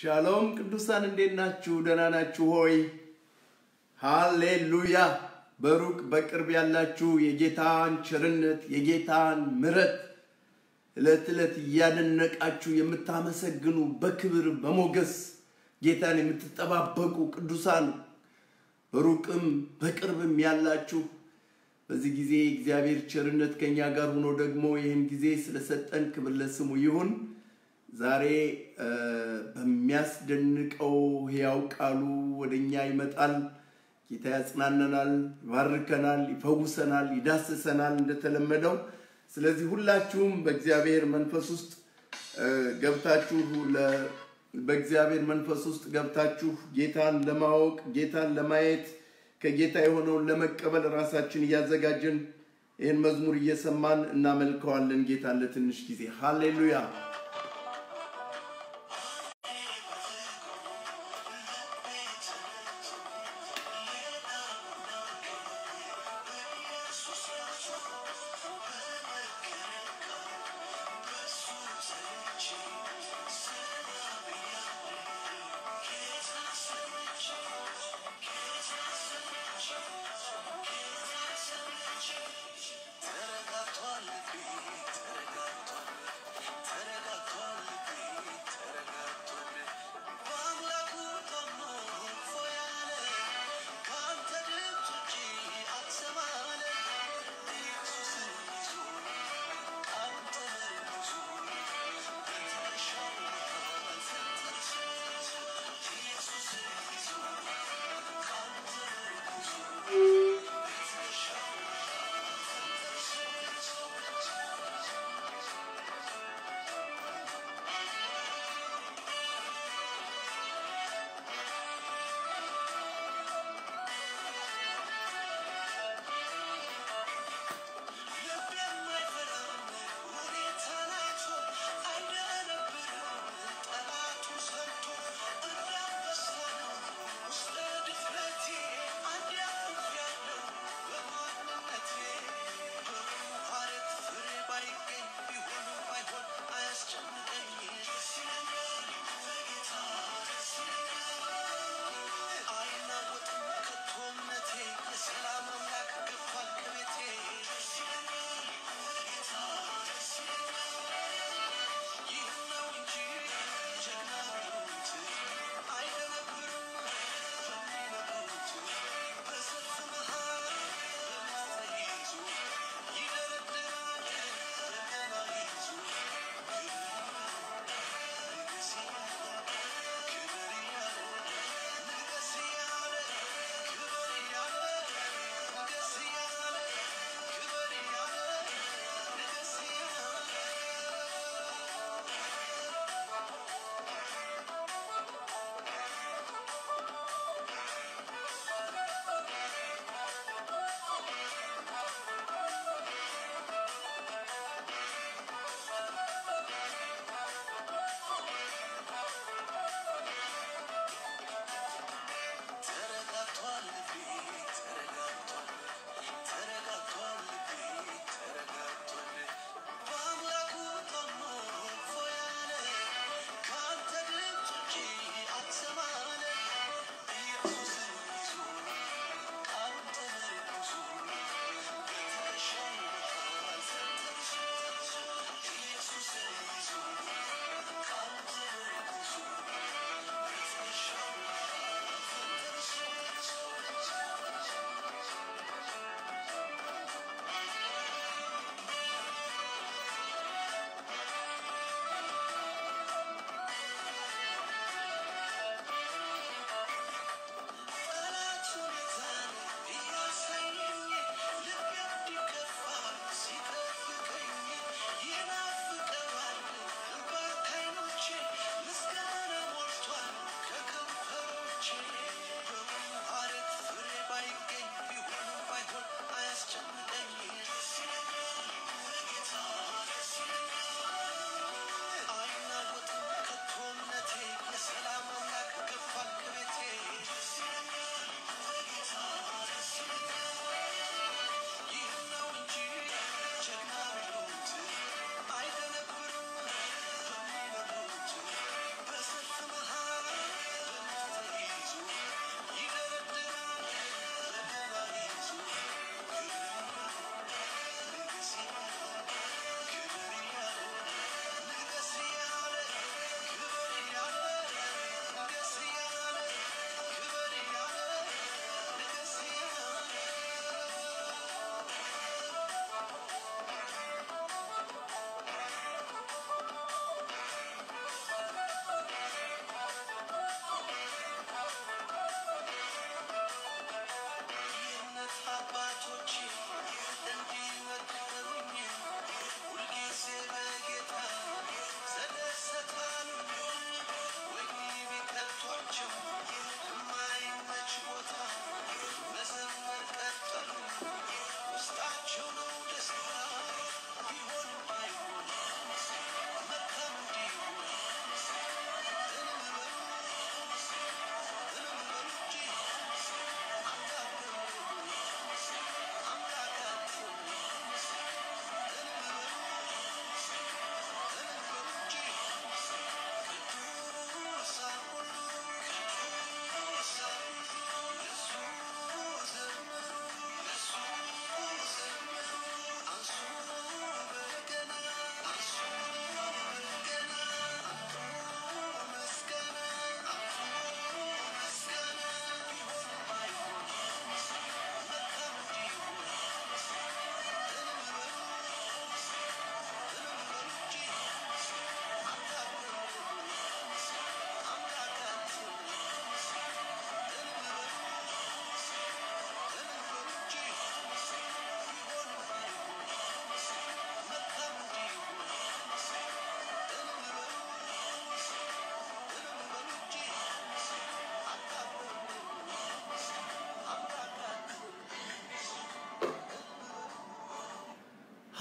ሻሎም ቅዱሳን እንዴት ናችሁ? ደህና ናችሁ ሆይ? ሃሌሉያ። በሩቅ በቅርብ ያላችሁ የጌታን ቸርነት የጌታን ምሕረት ዕለት ዕለት እያደነቃችሁ የምታመሰግኑ በክብር በሞገስ ጌታን የምትጠባበቁ ቅዱሳን በሩቅም በቅርብም ያላችሁ በዚህ ጊዜ እግዚአብሔር ቸርነት ከኛ ጋር ሆኖ ደግሞ ይህን ጊዜ ስለሰጠን ክብር ለስሙ ይሁን። ዛሬ በሚያስደንቀው ሕያው ቃሉ ወደ እኛ ይመጣል። ጌታ ያጽናነናል፣ ይባርከናል፣ ይፈውሰናል፣ ይዳስሰናል እንደተለመደው። ስለዚህ ሁላችሁም በእግዚአብሔር መንፈስ ውስጥ ገብታችሁ በእግዚአብሔር መንፈስ ውስጥ ገብታችሁ ጌታን ለማወቅ ጌታን ለማየት ከጌታ የሆነውን ለመቀበል ራሳችን እያዘጋጀን ይህን መዝሙር እየሰማን እናመልከዋለን ጌታን ለትንሽ ጊዜ። ሃሌሉያ። ተረጋግቷል ልቤ ተረጋግቷል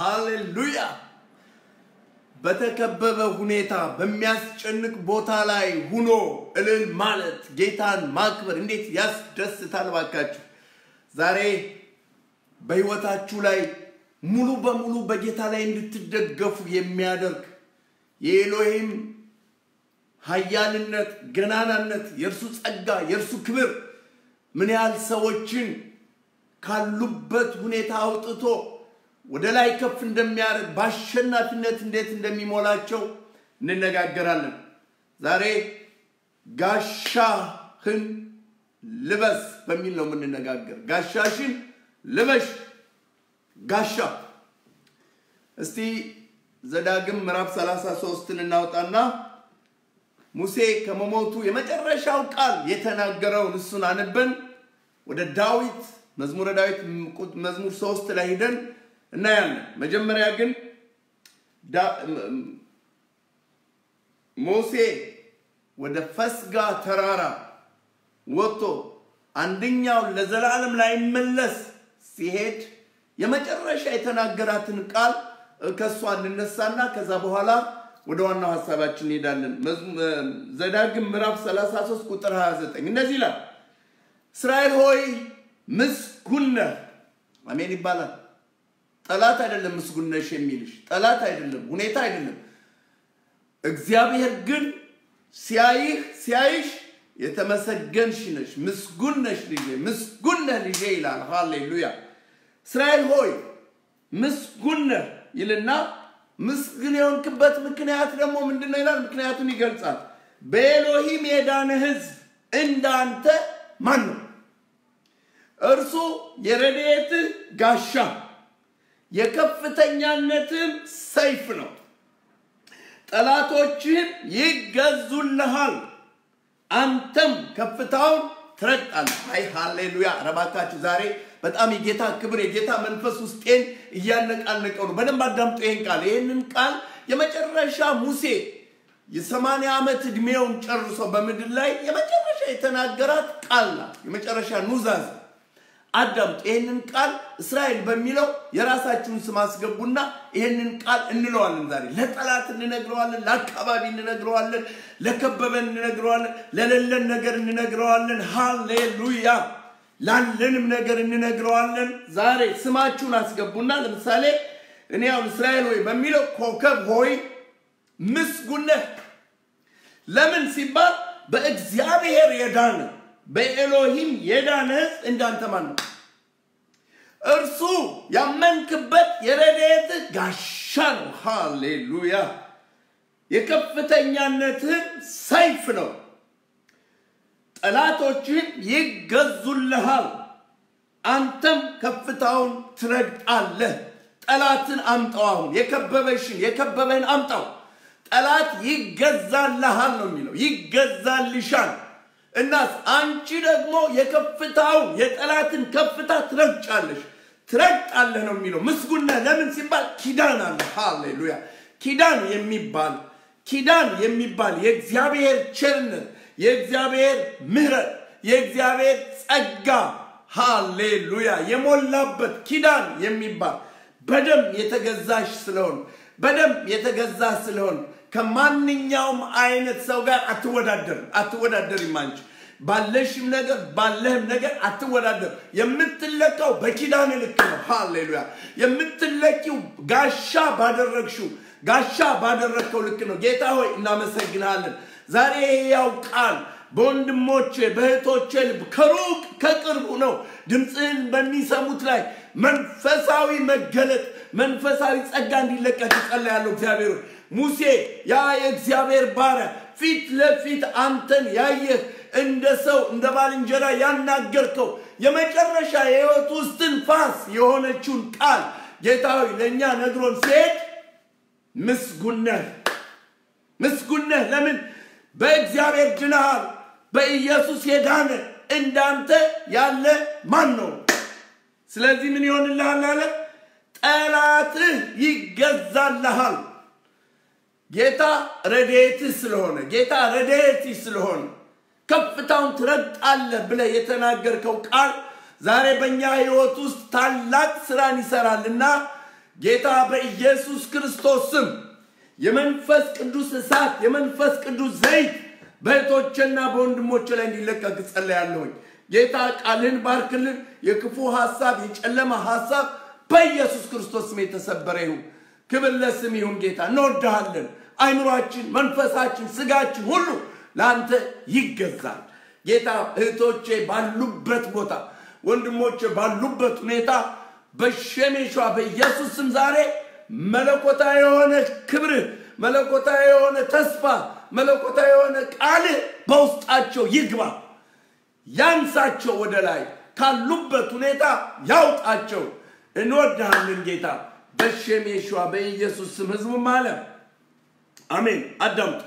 ሃሌሉያ! በተከበበ ሁኔታ በሚያስጨንቅ ቦታ ላይ ሁኖ እልል ማለት ጌታን ማክበር እንዴት ያስደስታል! ባካችሁ ዛሬ በህይወታችሁ ላይ ሙሉ በሙሉ በጌታ ላይ እንድትደገፉ የሚያደርግ የኤሎሂም ኃያልነት፣ ገናናነት፣ የእርሱ ጸጋ፣ የእርሱ ክብር ምን ያህል ሰዎችን ካሉበት ሁኔታ አውጥቶ ወደ ላይ ከፍ እንደሚያደርግ በአሸናፊነት እንዴት እንደሚሞላቸው እንነጋገራለን። ዛሬ ጋሻህን ልበስ በሚል ነው የምንነጋገር። ጋሻሽን ልበሽ። ጋሻ እስቲ ዘዳግም ምዕራፍ 33ን እናውጣና ሙሴ ከመሞቱ የመጨረሻው ቃል የተናገረውን እሱን አንበን ወደ ዳዊት መዝሙረ ዳዊት መዝሙር ሶስት ላይ ሂደን እናያለን። መጀመሪያ ግን ሙሴ ወደ ፈስጋ ተራራ ወጥቶ አንደኛው ለዘላለም ላይመለስ ሲሄድ የመጨረሻ የተናገራትን ቃል ከእሷ እንነሳና ከዛ በኋላ ወደ ዋናው ሀሳባችን እንሄዳለን። ዘዳግም ምዕራፍ 33 ቁጥር 29 እንደዚህ ይላል፣ እስራኤል ሆይ ምስጉን ነህ። አሜን ይባላል። ጠላት አይደለም ምስጉን ነሽ የሚልሽ ጠላት አይደለም፣ ሁኔታ አይደለም። እግዚአብሔር ግን ሲያይህ ሲያይሽ የተመሰገንሽ ነሽ፣ ምስጉን ነሽ ልጄ፣ ምስጉን ነህ ልጄ ይላል። ሃሌሉያ። እስራኤል ሆይ ምስጉን ነህ ይልና ምስግን የሆንክበት ምክንያት ደግሞ ምንድን ነው ይላል። ምክንያቱን ይገልጻል። በኤሎሂም የዳነ ሕዝብ እንዳንተ ማን ነው? እርሱ የረድኤትህ ጋሻ የከፍተኛነትህም ሰይፍ ነው። ጠላቶችህም ይገዙልሃል፣ አንተም ከፍታውን ትረግጣለህ። አይ ሃሌሉያ! ረባካችሁ ዛሬ በጣም የጌታ ክብር የጌታ መንፈስ ውስጤን እያነቃነቀው ነው። በደንብ አዳምጦ ይህን ቃል ይህንን ቃል የመጨረሻ ሙሴ የሰማንያ ዓመት ዕድሜውን ጨርሶ በምድር ላይ የመጨረሻ የተናገራት ቃል ናት። የመጨረሻ ኑዛዝ አዳምጡ። ይህንን ቃል እስራኤል በሚለው የራሳችሁን ስም አስገቡና ይህንን ቃል እንለዋለን። ዛሬ ለጠላት እንነግረዋለን፣ ለአካባቢ እንነግረዋለን፣ ለከበበን እንነግረዋለን፣ ለሌለን ነገር እንነግረዋለን። ሃሌሉያ ላለንም ነገር እንነግረዋለን። ዛሬ ስማችሁን አስገቡና ለምሳሌ እኔ አሁን እስራኤል ሆይ በሚለው ኮከብ ሆይ ምስጉን ነህ። ለምን ሲባል በእግዚአብሔር የዳነ በኤሎሂም የዳነ ሕዝብ እንዳንተ ማን ነው? እርሱ ያመንክበት የረድኤትህ ጋሻ ነው። ሃሌሉያ የከፍተኛነትህም ሰይፍ ነው። ጠላቶችህን ይገዙልሃል፣ አንተም ከፍታውን ትረግጣለህ። ጠላትን አምጣው። አሁን የከበበሽን የከበበህን አምጣው። ጠላት ይገዛልሃል ነው የሚለው፣ ይገዛልሻል። እናስ አንቺ ደግሞ የከፍታውን የጠላትን ከፍታ ትረግጫለሽ፣ ትረግጣለህ ነው የሚለው። ምስጉን ነህ። ለምን ሲባል ኪዳን አለ። ሃሌሉያ ኪዳን የሚባል ኪዳን የሚባል የእግዚአብሔር ቸርነት የእግዚአብሔር ምሕረት የእግዚአብሔር ጸጋ ሃሌሉያ የሞላበት ኪዳን የሚባል በደም የተገዛሽ ስለሆን በደም የተገዛ ስለሆን ከማንኛውም አይነት ሰው ጋር አትወዳደርም አትወዳደርም። አንቺ ባለሽም ነገር ባለህም ነገር አትወዳደር። የምትለካው በኪዳን ልክ ነው። ሃሌሉያ የምትለኪው ጋሻ ባደረግሽው ጋሻ ባደረግከው ልክ ነው። ጌታ ሆይ እናመሰግናለን። ዛሬ ያው ቃል በወንድሞቼ በእህቶቼ ልብ ከሩቅ ከቅርቡ ነው ድምፅህን በሚሰሙት ላይ መንፈሳዊ መገለጥ መንፈሳዊ ጸጋ እንዲለቀቅ ይጸልያለሁ። እግዚአብሔር ሆይ ሙሴ ያ የእግዚአብሔር ባሪያ ፊት ለፊት አንተን ያየህ እንደ ሰው እንደ ባልንጀራ ያናገርከው የመጨረሻ የህይወት ውስጥ ትንፋስ የሆነችውን ቃል ጌታ ሆይ ለእኛ ነግሮን ሲሄድ ምስጉን ነህ፣ ምስጉን ነህ። ለምን በእግዚአብሔር ድነሃል። በኢየሱስ የዳነ እንዳንተ ያለ ማን ነው? ስለዚህ ምን ይሆንልሃል አለ? ጠላትህ ይገዛልሃል። ጌታ ረድኤትህ ስለሆነ ጌታ ረድኤትህ ስለሆነ ከፍታውን ትረግጣለህ ብለህ የተናገርከው ቃል ዛሬ በእኛ ህይወት ውስጥ ታላቅ ስራን ይሰራልና ጌታ በኢየሱስ ክርስቶስ ስም የመንፈስ ቅዱስ እሳት የመንፈስ ቅዱስ ዘይት በእህቶችና በወንድሞች ላይ እንዲለቀቅ ጸልያለሁኝ። ጌታ ቃልህን ባርክልን። የክፉ ሀሳብ የጨለማ ሀሳብ በኢየሱስ ክርስቶስ ስም የተሰበረ ይሁን። ክብር ለስም ይሁን። ጌታ እንወድሃለን። አይምሯችን፣ መንፈሳችን፣ ስጋችን ሁሉ ለአንተ ይገዛል። ጌታ እህቶቼ ባሉበት ቦታ ወንድሞቼ ባሉበት ሁኔታ በሸሜሿ በኢየሱስ ስም ዛሬ መለኮታዊ የሆነ ክብርህ፣ መለኮታዊ የሆነ ተስፋ፣ መለኮታዊ የሆነ ቃልህ በውስጣቸው ይግባ። ያንሳቸው፣ ወደ ላይ ካሉበት ሁኔታ ያውጣቸው። እንወድሃለን ጌታ በሸሜሿ በኢየሱስ ስም ህዝቡም አለ አሜን። አዳምጡ።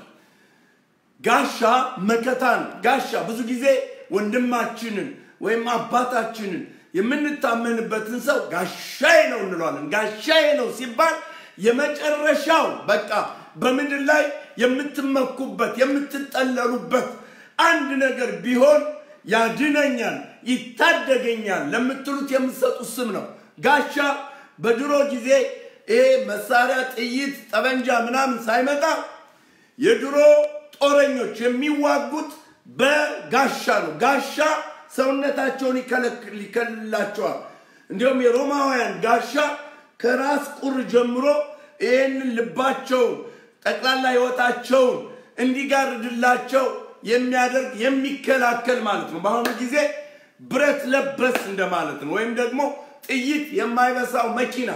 ጋሻ መከታ ነው። ጋሻ ብዙ ጊዜ ወንድማችንን ወይም አባታችንን የምንታመንበትን ሰው ጋሻዬ ነው እንለዋለን። ጋሻዬ ነው ሲባል የመጨረሻው በቃ በምድር ላይ የምትመኩበት የምትጠለሉበት አንድ ነገር ቢሆን ያድነኛል፣ ይታደገኛል ለምትሉት የምትሰጡት ስም ነው። ጋሻ በድሮ ጊዜ ይሄ መሳሪያ፣ ጥይት፣ ጠበንጃ ምናምን ሳይመጣ የድሮ ጦረኞች የሚዋጉት በጋሻ ነው። ጋሻ ሰውነታቸውን ይከልላቸዋል። እንዲሁም የሮማውያን ጋሻ ከራስ ቁር ጀምሮ ይህንን ልባቸውን ጠቅላላ ህይወታቸውን እንዲጋርድላቸው የሚያደርግ የሚከላከል ማለት ነው። በአሁኑ ጊዜ ብረት ለበስ እንደማለት ነው። ወይም ደግሞ ጥይት የማይበሳው መኪና፣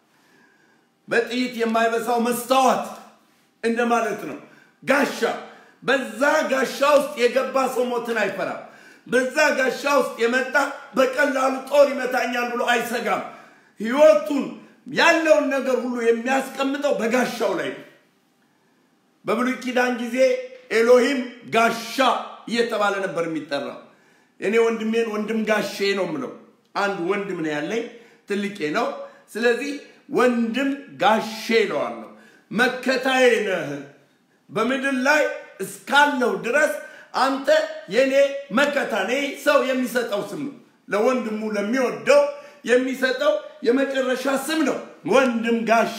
በጥይት የማይበሳው መስታወት እንደማለት ነው። ጋሻ በዛ ጋሻ ውስጥ የገባ ሰው ሞትን አይፈራም። በዛ ጋሻ ውስጥ የመጣ በቀላሉ ጦር ይመታኛል ብሎ አይሰጋም። ህይወቱን ያለውን ነገር ሁሉ የሚያስቀምጠው በጋሻው ላይ ነው። በብሉይ ኪዳን ጊዜ ኤሎሂም ጋሻ እየተባለ ነበር የሚጠራው። እኔ ወንድሜን ወንድም ጋሼ ነው የምለው። አንድ ወንድም ነው ያለኝ፣ ትልቄ ነው። ስለዚህ ወንድም ጋሼ እለዋለሁ። መከታዬ ነህ በምድር ላይ እስካለው ድረስ አንተ የኔ መከታ ነህ። ሰው የሚሰጠው ስም ነው። ለወንድሙ ለሚወደው የሚሰጠው የመጨረሻ ስም ነው፣ ወንድም ጋሼ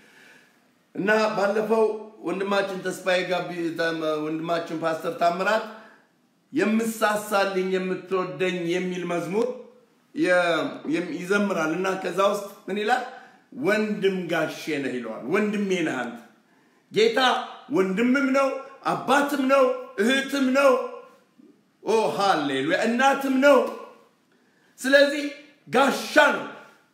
እና ባለፈው ወንድማችን ተስፋዬ ጋቢ ወንድማችን ፓስተር ታምራት የምሳሳልኝ የምትወደኝ የሚል መዝሙር ይዘምራል እና ከዛ ውስጥ ምን ይላል? ወንድም ጋሼ ነህ ይለዋል። ወንድሜ ነህ አንተ። ጌታ ወንድምም ነው፣ አባትም ነው፣ እህትም ነው። ኦ ሃሌሉያ! እናትም ነው። ስለዚህ ጋሻ ነው።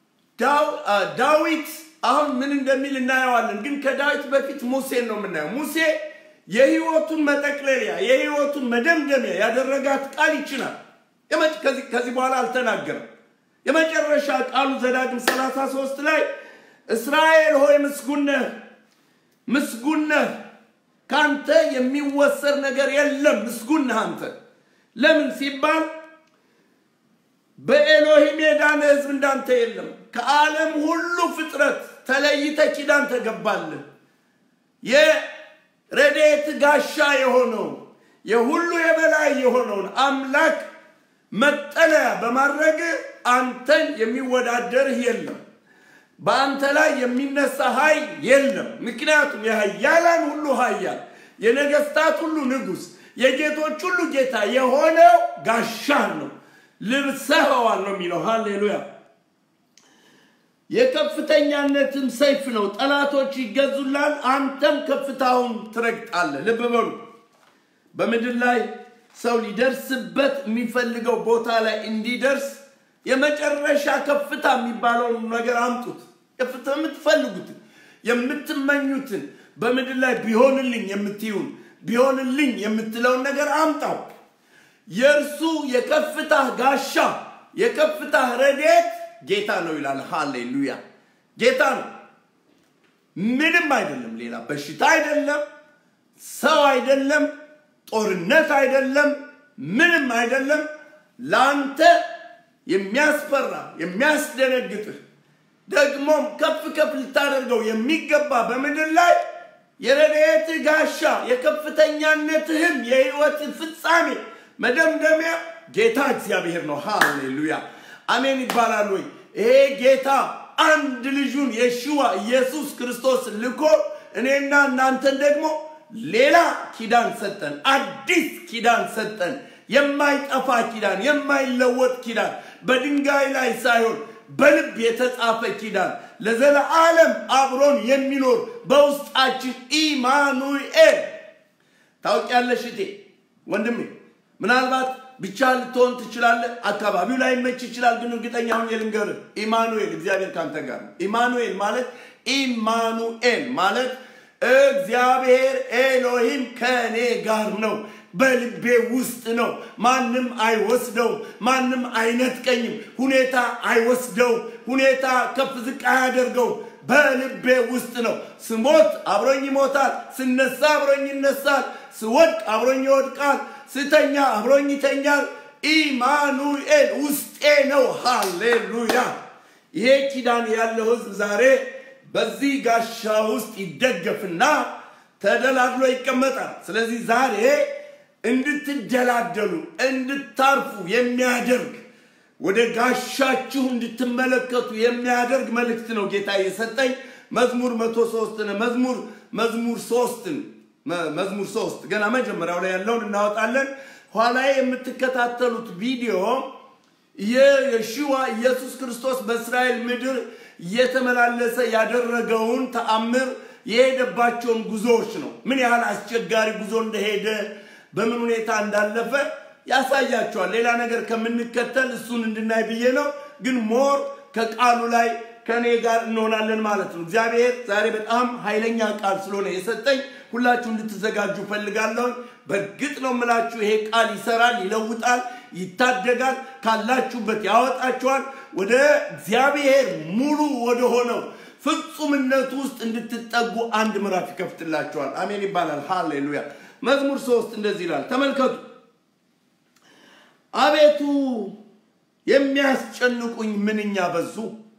ዳዊት አሁን ምን እንደሚል እናየዋለን። ግን ከዳዊት በፊት ሙሴን ነው የምናየው። ሙሴ የህይወቱን መጠቅለያ የህይወቱን መደምደሚያ ያደረጋት ቃል ይችላል። ከዚህ በኋላ አልተናገረም። የመጨረሻ ቃሉ ዘዳግም 33 ላይ እስራኤል ሆይ ምስጉን ነህ፣ ምስጉን ነህ፣ ከአንተ የሚወሰድ ነገር የለም፣ ምስጉን ነህ አንተ። ለምን ሲባል በኤሎሂም የዳነ ህዝብ እንዳንተ የለም። ከዓለም ሁሉ ፍጥረት ተለይተ ኪዳን ተገባልህ። የረድኤት ጋሻ የሆነው የሁሉ የበላይ የሆነውን አምላክ መጠለያ በማድረግ አንተን የሚወዳደርህ የለም። በአንተ ላይ የሚነሳ ኃይል የለም። ምክንያቱም የኃያላን ሁሉ ኃያል የነገስታት ሁሉ ንጉሥ የጌቶች ሁሉ ጌታ የሆነው ጋሻህ ነው። ልብሰኸዋል ነው የሚለው። ሃሌሉያ። የከፍተኛነትም ሰይፍ ነው። ጠላቶች ይገዙላል፣ አንተም ከፍታውን ትረግጣለህ። ልብ በሉ። በምድር ላይ ሰው ሊደርስበት የሚፈልገው ቦታ ላይ እንዲደርስ የመጨረሻ ከፍታ የሚባለውን ነገር አምጡት። ከፍታ የምትፈልጉትን የምትመኙትን በምድር ላይ ቢሆንልኝ የምትዩን ቢሆንልኝ የምትለውን ነገር አምጣው። የእርሱ የከፍታ ጋሻ የከፍታ ረድኤት ጌታ ነው ይላል። ሃሌሉያ ጌታ ነው። ምንም አይደለም። ሌላ በሽታ አይደለም፣ ሰው አይደለም፣ ጦርነት አይደለም፣ ምንም አይደለም። ለአንተ የሚያስፈራ የሚያስደነግጥህ ደግሞም ከፍ ከፍ ልታደርገው የሚገባ በምድር ላይ የረድኤትህ ጋሻ የከፍተኛነትህም የህይወት ፍጻሜ መደምደሚያ ጌታ እግዚአብሔር ነው። ሃሌሉያ አሜን ይባላል ወይ? ይሄ ጌታ አንድ ልጁን የሽዋ ኢየሱስ ክርስቶስ ልኮ እኔና እናንተን ደግሞ ሌላ ኪዳን ሰጠን፣ አዲስ ኪዳን ሰጠን። የማይጠፋ ኪዳን፣ የማይለወጥ ኪዳን፣ በድንጋይ ላይ ሳይሆን በልብ የተጻፈ ኪዳን፣ ለዘለዓለም አብሮን የሚኖር በውስጣችን ኢማኑኤል። ታውቂያለሽ እቴ ወንድሜ፣ ምናልባት ብቻ ልትሆን ትችላለህ። አካባቢው ላይ መች ይችላል፣ ግን እርግጠኛ ሁን የልንገርህ፣ ኢማኑኤል እግዚአብሔር ካንተ ጋር ነው። ኢማኑኤል ማለት ኢማኑኤል ማለት እግዚአብሔር ኤሎሂም ከእኔ ጋር ነው፣ በልቤ ውስጥ ነው። ማንም አይወስደውም፣ ማንም አይነጥቀኝም። ሁኔታ አይወስደውም፣ ሁኔታ ከፍ ዝቅ አያደርገውም። በልቤ ውስጥ ነው። ስሞት አብሮኝ ይሞታል፣ ስነሳ አብሮኝ ይነሳል፣ ስወድቅ አብሮኝ ይወድቃል፣ ስተኛ አብሮኝ ይተኛል። ኢማኑኤል ውስጤ ነው። ሃሌሉያ! ይሄ ኪዳን ያለው ህዝብ ዛሬ በዚህ ጋሻ ውስጥ ይደገፍና ተደላድሎ ይቀመጣል። ስለዚህ ዛሬ እንድትደላደሉ እንድታርፉ የሚያደርግ ወደ ጋሻችሁ እንድትመለከቱ የሚያደርግ መልእክት ነው ጌታ የሰጠኝ። መዝሙር መቶ ሶስትን መዝሙር መዝሙር ሶስትን መዝሙር ሶስት ገና መጀመሪያው ላይ ያለውን እናወጣለን። ኋላ የምትከታተሉት ቪዲዮ የየሽዋ ኢየሱስ ክርስቶስ በእስራኤል ምድር እየተመላለሰ ያደረገውን ተአምር የሄደባቸውን ጉዞዎች ነው። ምን ያህል አስቸጋሪ ጉዞ እንደሄደ በምን ሁኔታ እንዳለፈ ያሳያቸዋል። ሌላ ነገር ከምንከተል እሱን እንድናይ ብዬ ነው። ግን ሞር ከቃሉ ላይ ከእኔ ጋር እንሆናለን ማለት ነው። እግዚአብሔር ዛሬ በጣም ኃይለኛ ቃል ስለሆነ የሰጠኝ ሁላችሁ እንድትዘጋጁ ፈልጋለሁ። በእርግጥ ነው የምላችሁ ይሄ ቃል ይሰራል፣ ይለውጣል፣ ይታደጋል፣ ካላችሁበት ያወጣችኋል። ወደ እግዚአብሔር ሙሉ ወደ ሆነው ፍጹምነቱ ውስጥ እንድትጠጉ አንድ ምዕራፍ ይከፍትላችኋል። አሜን ይባላል። ሃሌሉያ። መዝሙር ሶስት እንደዚህ ይላል። ተመልከቱ። አቤቱ የሚያስጨንቁኝ ምንኛ በዙ፣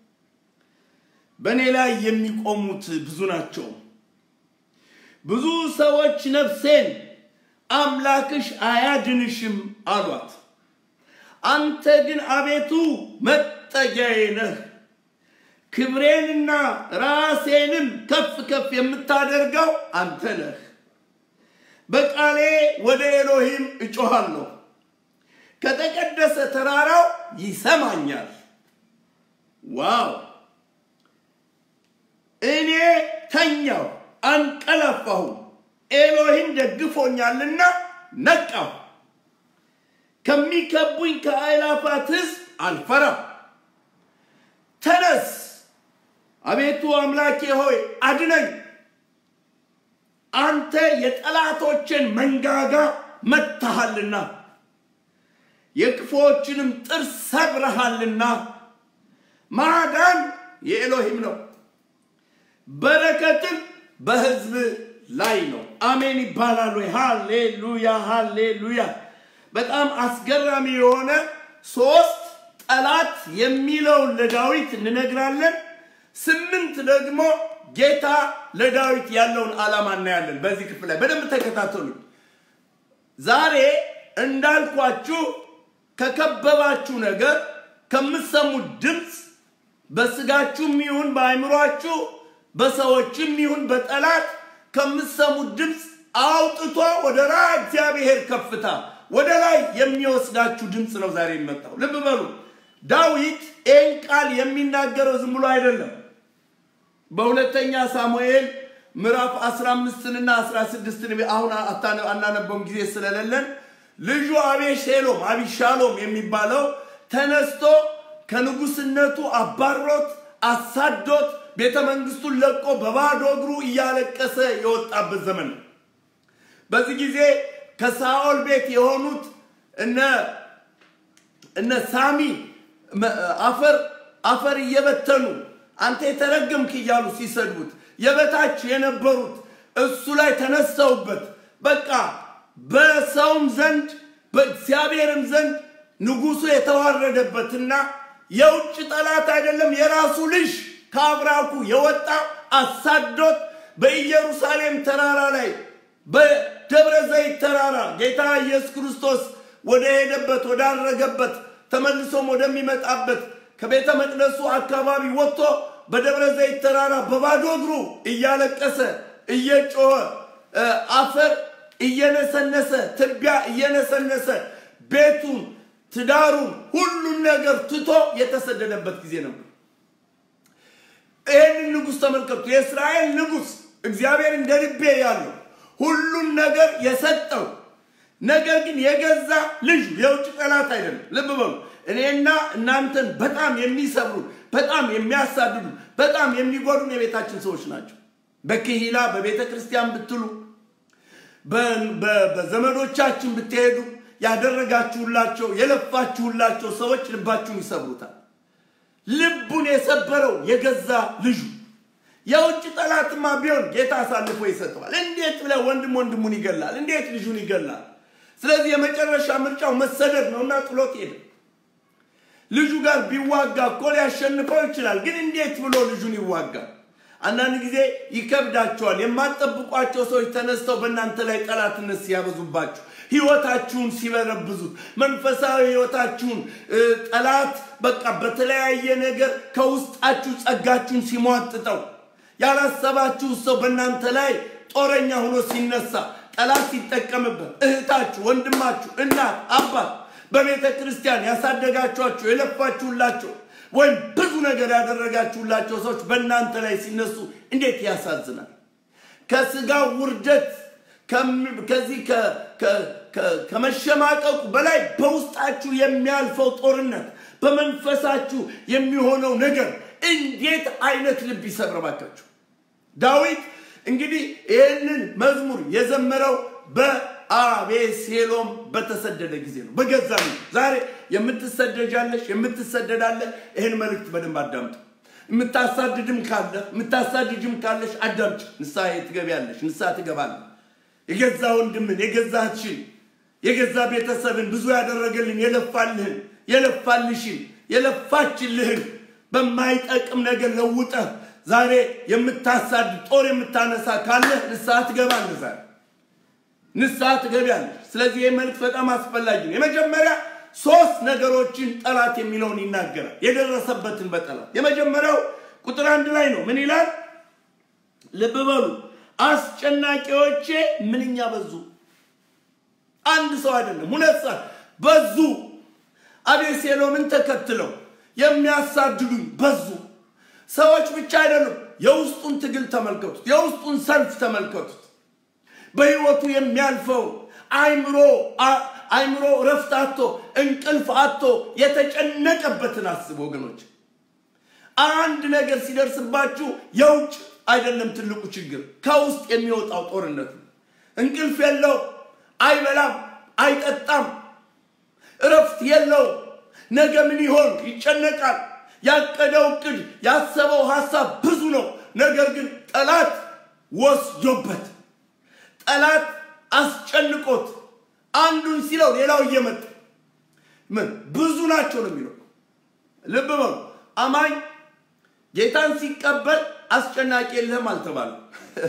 በእኔ ላይ የሚቆሙት ብዙ ናቸው። ብዙ ሰዎች ነፍሴን አምላክሽ አያድንሽም አሏት። አንተ ግን አቤቱ መጠጊያዬ ነህ፣ ክብሬንና ራሴንም ከፍ ከፍ የምታደርገው አንተ ነህ። በቃሌ ወደ ኤሎሂም እጮኻለሁ፣ ከተቀደሰ ተራራው ይሰማኛል። ዋው! እኔ ተኛው አንቀላፋሁ፣ ኤሎሂም ደግፎኛልና ነቃሁ። ከሚከቡኝ ከአእላፋት ሕዝብ አልፈራም። ተነስ አቤቱ አምላኬ ሆይ አድነኝ። አንተ የጠላቶችን መንጋጋ መትሃልና የክፉዎችንም ጥርስ ሰብረሃልና። ማዳን የኤሎሂም ነው፣ በረከትም በሕዝብ ላይ ነው። አሜን ይባላል ወይ? ሃሌሉያ ሃሌሉያ። በጣም አስገራሚ የሆነ ሶስት ጠላት የሚለውን ለዳዊት እንነግራለን። ስምንት ደግሞ ጌታ ለዳዊት ያለውን ዓላማ እናያለን። በዚህ ክፍል ላይ በደንብ ተከታተሉ። ዛሬ እንዳልኳችሁ ከከበባችሁ ነገር ከምትሰሙት ድምፅ በስጋችሁም ይሁን በአይምሯችሁ በሰዎችም ይሁን በጠላት ከምትሰሙት ድምፅ አውጥቶ ወደ ራይ እግዚአብሔር ከፍታ ወደ ላይ የሚወስዳችሁ ድምፅ ነው ዛሬ የሚመጣው። ልብ በሉ። ዳዊት ይህን ቃል የሚናገረው ዝም ብሎ አይደለም። በሁለተኛ ሳሙኤል ምዕራፍ 15ንና 16ን አሁን አናነበውም ጊዜ ስለሌለን ልጁ አቤሴሎም አቢሻሎም የሚባለው ተነስቶ ከንጉስነቱ አባሮት አሳዶት ቤተ መንግስቱን ለቆ በባዶ እግሩ እያለቀሰ የወጣበት ዘመን ነው። በዚህ ጊዜ ከሳኦል ቤት የሆኑት እነ እነ ሳሚ አፈር አፈር እየበተኑ አንተ የተረገምክ እያሉ ሲሰድቡት የበታች የነበሩት እሱ ላይ ተነስተውበት በቃ በሰውም ዘንድ በእግዚአብሔርም ዘንድ ንጉሱ የተዋረደበትና የውጭ ጠላት አይደለም የራሱ ልጅ ከአብራኩ የወጣ አሳዶት በኢየሩሳሌም ተራራ ላይ በደብረ ዘይት ተራራ ጌታ ኢየሱስ ክርስቶስ ወደ ሄደበት ወዳረገበት ተመልሶም ወደሚመጣበት ከቤተ መቅደሱ አካባቢ ወጥቶ በደብረ ዘይት ተራራ በባዶ እግሩ እያለቀሰ እየጮኸ አፈር እየነሰነሰ ትቢያ እየነሰነሰ ቤቱን፣ ትዳሩን፣ ሁሉን ነገር ትቶ የተሰደደበት ጊዜ ነበር። ይህንን ንጉሥ ተመልከቱ። የእስራኤል ንጉሥ እግዚአብሔር እንደ ልቤ ያለው ሁሉን ነገር የሰጠው ነገር ግን የገዛ ልጁ የውጭ ጠላት አይደለም። ልብ በሉ። እኔና እናንተን በጣም የሚሰብሩ በጣም የሚያሳድዱ በጣም የሚጎዱን የቤታችን ሰዎች ናቸው። በክሂላ በቤተ ክርስቲያን ብትሉ በዘመዶቻችን ብትሄዱ ያደረጋችሁላቸው የለፋችሁላቸው ሰዎች ልባችሁን ይሰብሩታል። ልቡን የሰበረው የገዛ ልጁ የውጭ ጠላትማ ቢሆን ጌታ አሳልፎ ይሰጠዋል። እንዴት ብለህ ወንድም ወንድሙን ይገላል? እንዴት ልጁን ይገላል? ስለዚህ የመጨረሻ ምርጫው መሰደድ ነውና ጥሎት ሄደ። ልጁ ጋር ቢዋጋ እኮ ሊያሸንፈው ይችላል። ግን እንዴት ብሎ ልጁን ይዋጋል? አንዳንድ ጊዜ ይከብዳቸዋል። የማትጠብቋቸው ሰዎች ተነስተው በእናንተ ላይ ጠላትነት ሲያበዙባችሁ፣ ህይወታችሁን ሲበረብዙት፣ መንፈሳዊ ህይወታችሁን ጠላት በቃ በተለያየ ነገር ከውስጣችሁ ጸጋችሁን ሲሟጥጠው፣ ያላሰባችሁ ሰው በእናንተ ላይ ጦረኛ ሆኖ ሲነሳ፣ ጠላት ሲጠቀምበት፣ እህታችሁ፣ ወንድማችሁ፣ እናት፣ አባት በቤተ ክርስቲያን ያሳደጋችኋቸው የለፋችሁላቸው ወይም ብዙ ነገር ያደረጋችሁላቸው ሰዎች በእናንተ ላይ ሲነሱ እንዴት ያሳዝናል። ከስጋ ውርደት ከዚህ ከመሸማቀቁ በላይ በውስጣችሁ የሚያልፈው ጦርነት በመንፈሳችሁ የሚሆነው ነገር እንዴት አይነት ልብ ይሰብረባካችሁ። ዳዊት እንግዲህ ይህንን መዝሙር የዘመረው በአቤሴሎም በተሰደደ ጊዜ ነው። በገዛ ዛሬ የምትሰደጃለሽ የምትሰደዳለህ፣ ይህን መልእክት በደንብ አዳምጡ። የምታሳድድም ካለ የምታሳድጅም ካለሽ አዳምጭ። ንስሐ ትገቢያለሽ፣ ንስሐ ትገባለህ። የገዛ ወንድምን የገዛ እህትሽን የገዛ ቤተሰብን ብዙ ያደረገልን የለፋልህን የለፋልሽን የለፋችልህን በማይጠቅም ነገር ለውጠህ ዛሬ የምታሳድድ ጦር የምታነሳ ካለህ ንስሐ ትገባለህ። ዛሬ ንስሐ ትገቢያለሽ። ስለዚህ ይህ መልእክት በጣም አስፈላጊ ነው። የመጀመሪያ ሶስት ነገሮችን ጠላት የሚለውን ይናገራል። የደረሰበትን በጠላት የመጀመሪያው ቁጥር አንድ ላይ ነው። ምን ይላል? ልብ በሉ። አስጨናቂዎቼ ምንኛ በዙ። አንድ ሰው አይደለም፣ ሁለት ሰው በዙ። አቤሴሎምን ተከትለው የሚያሳድዱኝ በዙ። ሰዎች ብቻ አይደሉም። የውስጡን ትግል ተመልከቱት። የውስጡን ሰልፍ ተመልከቱት። በህይወቱ የሚያልፈው አይምሮ አይምሮ ረፍት አቶ እንቅልፍ አቶ የተጨነቀበትን አስብ ወገኖች። አንድ ነገር ሲደርስባችሁ የውጭ አይደለም ትልቁ ችግር፣ ከውስጥ የሚወጣው ጦርነት ነው። እንቅልፍ የለው፣ አይበላም፣ አይጠጣም፣ እረፍት የለው። ነገ ምን ይሆን ይጨነቃል። ያቀደው እቅድ ያሰበው ሀሳብ ብዙ ነው። ነገር ግን ጠላት ወስዶበት ጠላት አስጨንቆት አንዱን ሲለው ሌላው እየመጣ ምን ብዙ ናቸው ነው የሚለው። ልብ በሉ አማኝ ጌታን ሲቀበል አስጨናቂ የለህም አልተባለም።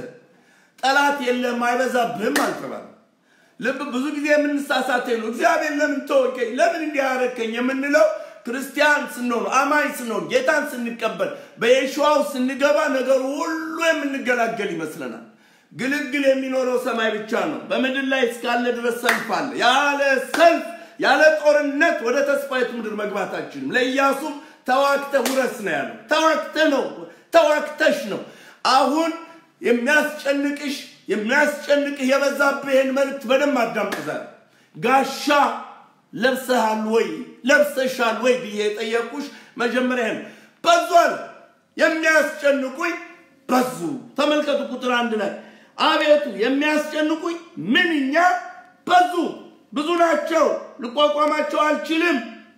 ጠላት የለህም አይበዛብህም አልተባለም። ልብ ብዙ ጊዜ የምንሳሳተው ነው። እግዚአብሔር ለምን ተወቀኝ፣ ለምን እንዲህ አደረከኝ የምንለው ክርስቲያን ስንሆን አማኝ ስንሆን ጌታን ስንቀበል በየሸዋው ስንገባ ነገሩ ሁሉ የምንገላገል ይመስለናል። ግልግል የሚኖረው ሰማይ ብቻ ነው። በምድር ላይ እስካለ ድረስ ሰልፍ አለ። ያለ ሰልፍ ያለ ጦርነት ወደ ተስፋይቱ ምድር መግባታችንም ለኢያሱም ተዋግተህ ውረስ ነው ያለው። ተዋግተህ ነው ተዋግተሽ ነው። አሁን የሚያስጨንቅሽ የሚያስጨንቅህ የበዛብህ ይህን መልእክት በደንብ አዳምጥ። ዛሬ ጋሻ ለብሰሃል ወይ ለብሰሻል ወይ ብዬ የጠየቁሽ መጀመሪያ ነው። በዟል የሚያስጨንቁኝ በዙ። ተመልከቱ ቁጥር አንድ ላይ አቤቱ የሚያስጨንቁኝ ምንኛ በዙ፣ ብዙ ናቸው፣ ልቋቋማቸው አልችልም።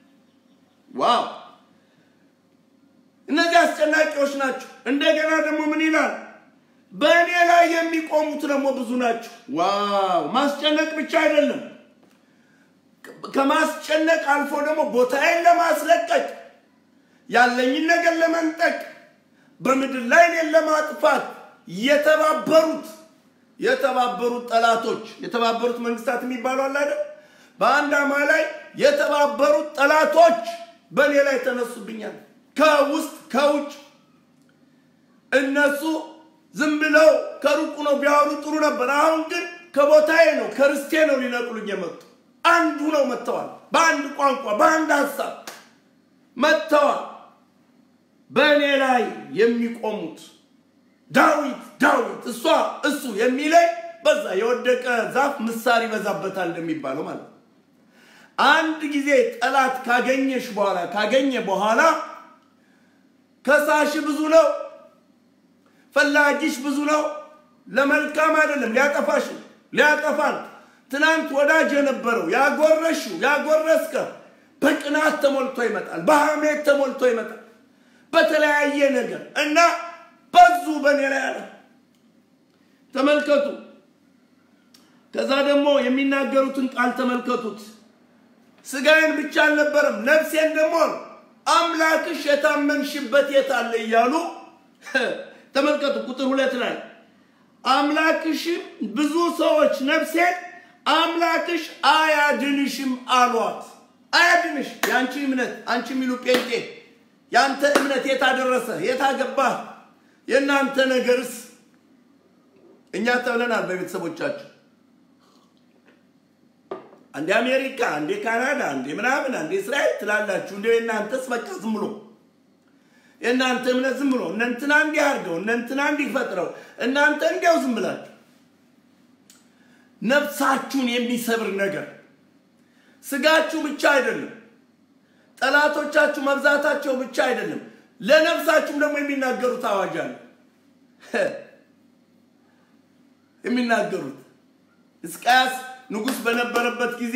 ዋው! እነዚህ አስጨናቂዎች ናቸው። እንደገና ደግሞ ምን ይላል? በእኔ ላይ የሚቆሙት ደግሞ ብዙ ናቸው። ዋው! ማስጨነቅ ብቻ አይደለም፣ ከማስጨነቅ አልፎ ደግሞ ቦታዬን ለማስለቀቅ ያለኝን ነገር ለመንጠቅ በምድር ላይ እኔን ለማጥፋት የተባበሩት የተባበሩት ጠላቶች የተባበሩት መንግስታት የሚባሉ አለ አይደል? በአንድ አማ ላይ የተባበሩት ጠላቶች በእኔ ላይ ተነሱብኛል። ከውስጥ ከውጭ እነሱ ዝም ብለው ከሩቁ ነው ቢያወሩ ጥሩ ነበር። አሁን ግን ከቦታዬ ነው ከርስቴ ነው ሊነቅሉኝ የመጡ አንዱ ነው መጥተዋል። በአንድ ቋንቋ በአንድ ሀሳብ መጥተዋል። በእኔ ላይ የሚቆሙት ዳዊት ዳዊት እሷ እሱ የሚለኝ በዛ የወደቀ ዛፍ ምሳር ይበዛበታል እንደሚባለው ማለት ነው። አንድ ጊዜ ጠላት ካገኘሽ በኋላ ካገኘ በኋላ ከሳሽ ብዙ ነው፣ ፈላጊሽ ብዙ ነው። ለመልካም አይደለም፣ ሊያጠፋሽ ሊያጠፋን ትናንት ወዳጅ የነበረው ያጎረሽው ያጎረስከ በቅናት ተሞልቶ ይመጣል፣ በሐሜት ተሞልቶ ይመጣል፣ በተለያየ ነገር እና በዙ በእኔ ላይ አለ። ተመልከቱ። ከዛ ደግሞ የሚናገሩትን ቃል ተመልከቱት። ስጋዬን ብቻ አልነበረም ነፍሴን ደግሞ አምላክሽ የታመንሽበት የት አለ እያሉ ተመልከቱ። ቁጥር ሁለት ላይ አምላክሽም ብዙ ሰዎች ነፍሴን አምላክሽ አያድንሽም አሏት። አያድንሽ የአንቺ እምነት አንቺ የሚሉ ጴንጤ የአንተ እምነት የታደረሰ የታገባህ የእናንተ ነገርስ እኛ ተብለናል በቤተሰቦቻችን አንዴ አሜሪካ፣ አንዴ ካናዳ፣ አንዴ ምናምን፣ አንዴ እስራኤል ትላላችሁ። እንደ እናንተስ በቃ ዝም ብሎ የእናንተ እምነት ዝም ብሎ እነ እንትና እንዲህ አድርገው እነ እንትና እንዲህ ፈጥረው እናንተ እንዲያው ዝም ብላችሁ ነፍሳችሁን የሚሰብር ነገር ስጋችሁ ብቻ አይደለም፣ ጠላቶቻችሁ መብዛታቸው ብቻ አይደለም፣ ለነፍሳችሁም ደግሞ የሚናገሩት አዋጅ አለ። የሚናገሩት ሕዝቅያስ ንጉሥ በነበረበት ጊዜ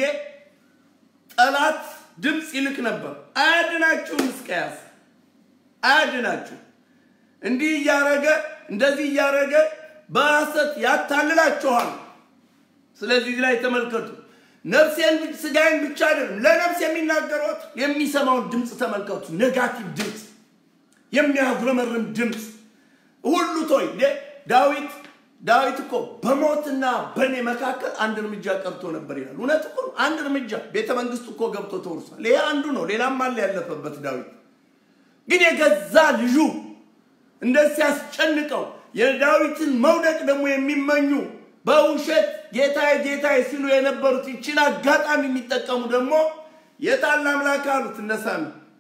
ጠላት ድምፅ ይልክ ነበር። አያድናችሁም፣ ሕዝቅያስ አያድናችሁ። እንዲህ እያረገ እንደዚህ እያረገ በሐሰት ያታልላችኋል። ስለዚህ ላይ ተመልከቱ። ነፍሴን ስጋዬን ብቻ አይደለም ለነፍስ የሚናገሯት የሚሰማውን ድምፅ ተመልከቱ። ኔጋቲቭ ድምፅ፣ የሚያጉረመርም ድምፅ ሁሉ ቶይ ዳዊት ዳዊት እኮ በሞትና በእኔ መካከል አንድ እርምጃ ቀርቶ ነበር ይላል። እውነት እኮ አንድ እርምጃ ቤተ መንግስት እኮ ገብቶ ተወርሷል። ይሄ አንዱ ነው። ሌላም አለ ያለፈበት ዳዊት ግን የገዛ ልጁ እንደዚህ ሲያስጨንቀው የዳዊትን መውደቅ ደግሞ የሚመኙ በውሸት ጌታዬ ጌታዬ ሲሉ የነበሩት ይችን አጋጣሚ የሚጠቀሙ ደግሞ የታለ አምላክ አሉት። እነሳሚ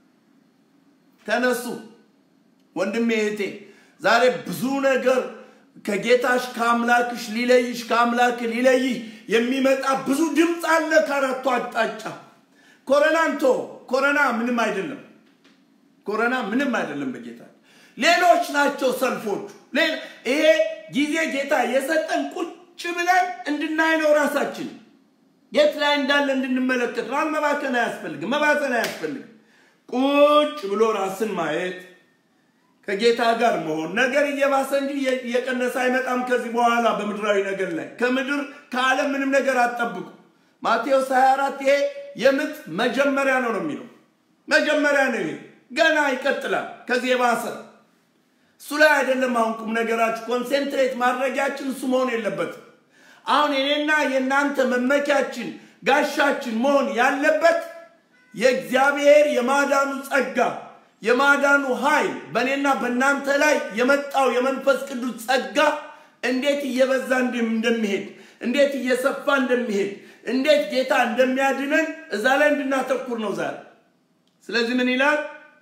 ተነሱ። ወንድሜ እህቴ፣ ዛሬ ብዙ ነገር ከጌታሽ ከአምላክሽ ሊለይሽ ከአምላክ ሊለይህ የሚመጣ ብዙ ድምፅ አለ ከአራቱ አቅጣጫ። ኮረናንቶ ኮረና ምንም አይደለም። ኮረና ምንም አይደለም በጌታ ሌሎች ናቸው ሰልፎቹ። ይሄ ጊዜ ጌታ የሰጠን ቁጭ ብለን እንድናይ ነው። ራሳችን የት ላይ እንዳለ እንድንመለከት ነው። መባከን አያስፈልግም፣ መባዘን አያስፈልግም። ቁጭ ብሎ ራስን ማየት ከጌታ ጋር መሆን ነገር እየባሰ እንጂ እየቀነሰ አይመጣም። ከዚህ በኋላ በምድራዊ ነገር ላይ ከምድር ከዓለም ምንም ነገር አትጠብቁ። ማቴዎስ 24 ይሄ የምጥ መጀመሪያ ነው ነው የሚለው መጀመሪያ ነው። ይሄ ገና ይቀጥላል። ከዚህ የባሰ እሱ ላይ አይደለም። አሁን ቁም ነገራችሁ ኮንሴንትሬት ማድረጊያችን እሱ መሆን የለበትም። አሁን የኔና የእናንተ መመኪያችን ጋሻችን መሆን ያለበት የእግዚአብሔር የማዳኑ ጸጋ የማዳኑ ኃይል በእኔና በእናንተ ላይ የመጣው የመንፈስ ቅዱስ ጸጋ እንዴት እየበዛ እንደሚሄድ እንዴት እየሰፋ እንደሚሄድ እንዴት ጌታ እንደሚያድነን እዛ ላይ እንድናተኩር ነው ዛሬ። ስለዚህ ምን ይላል?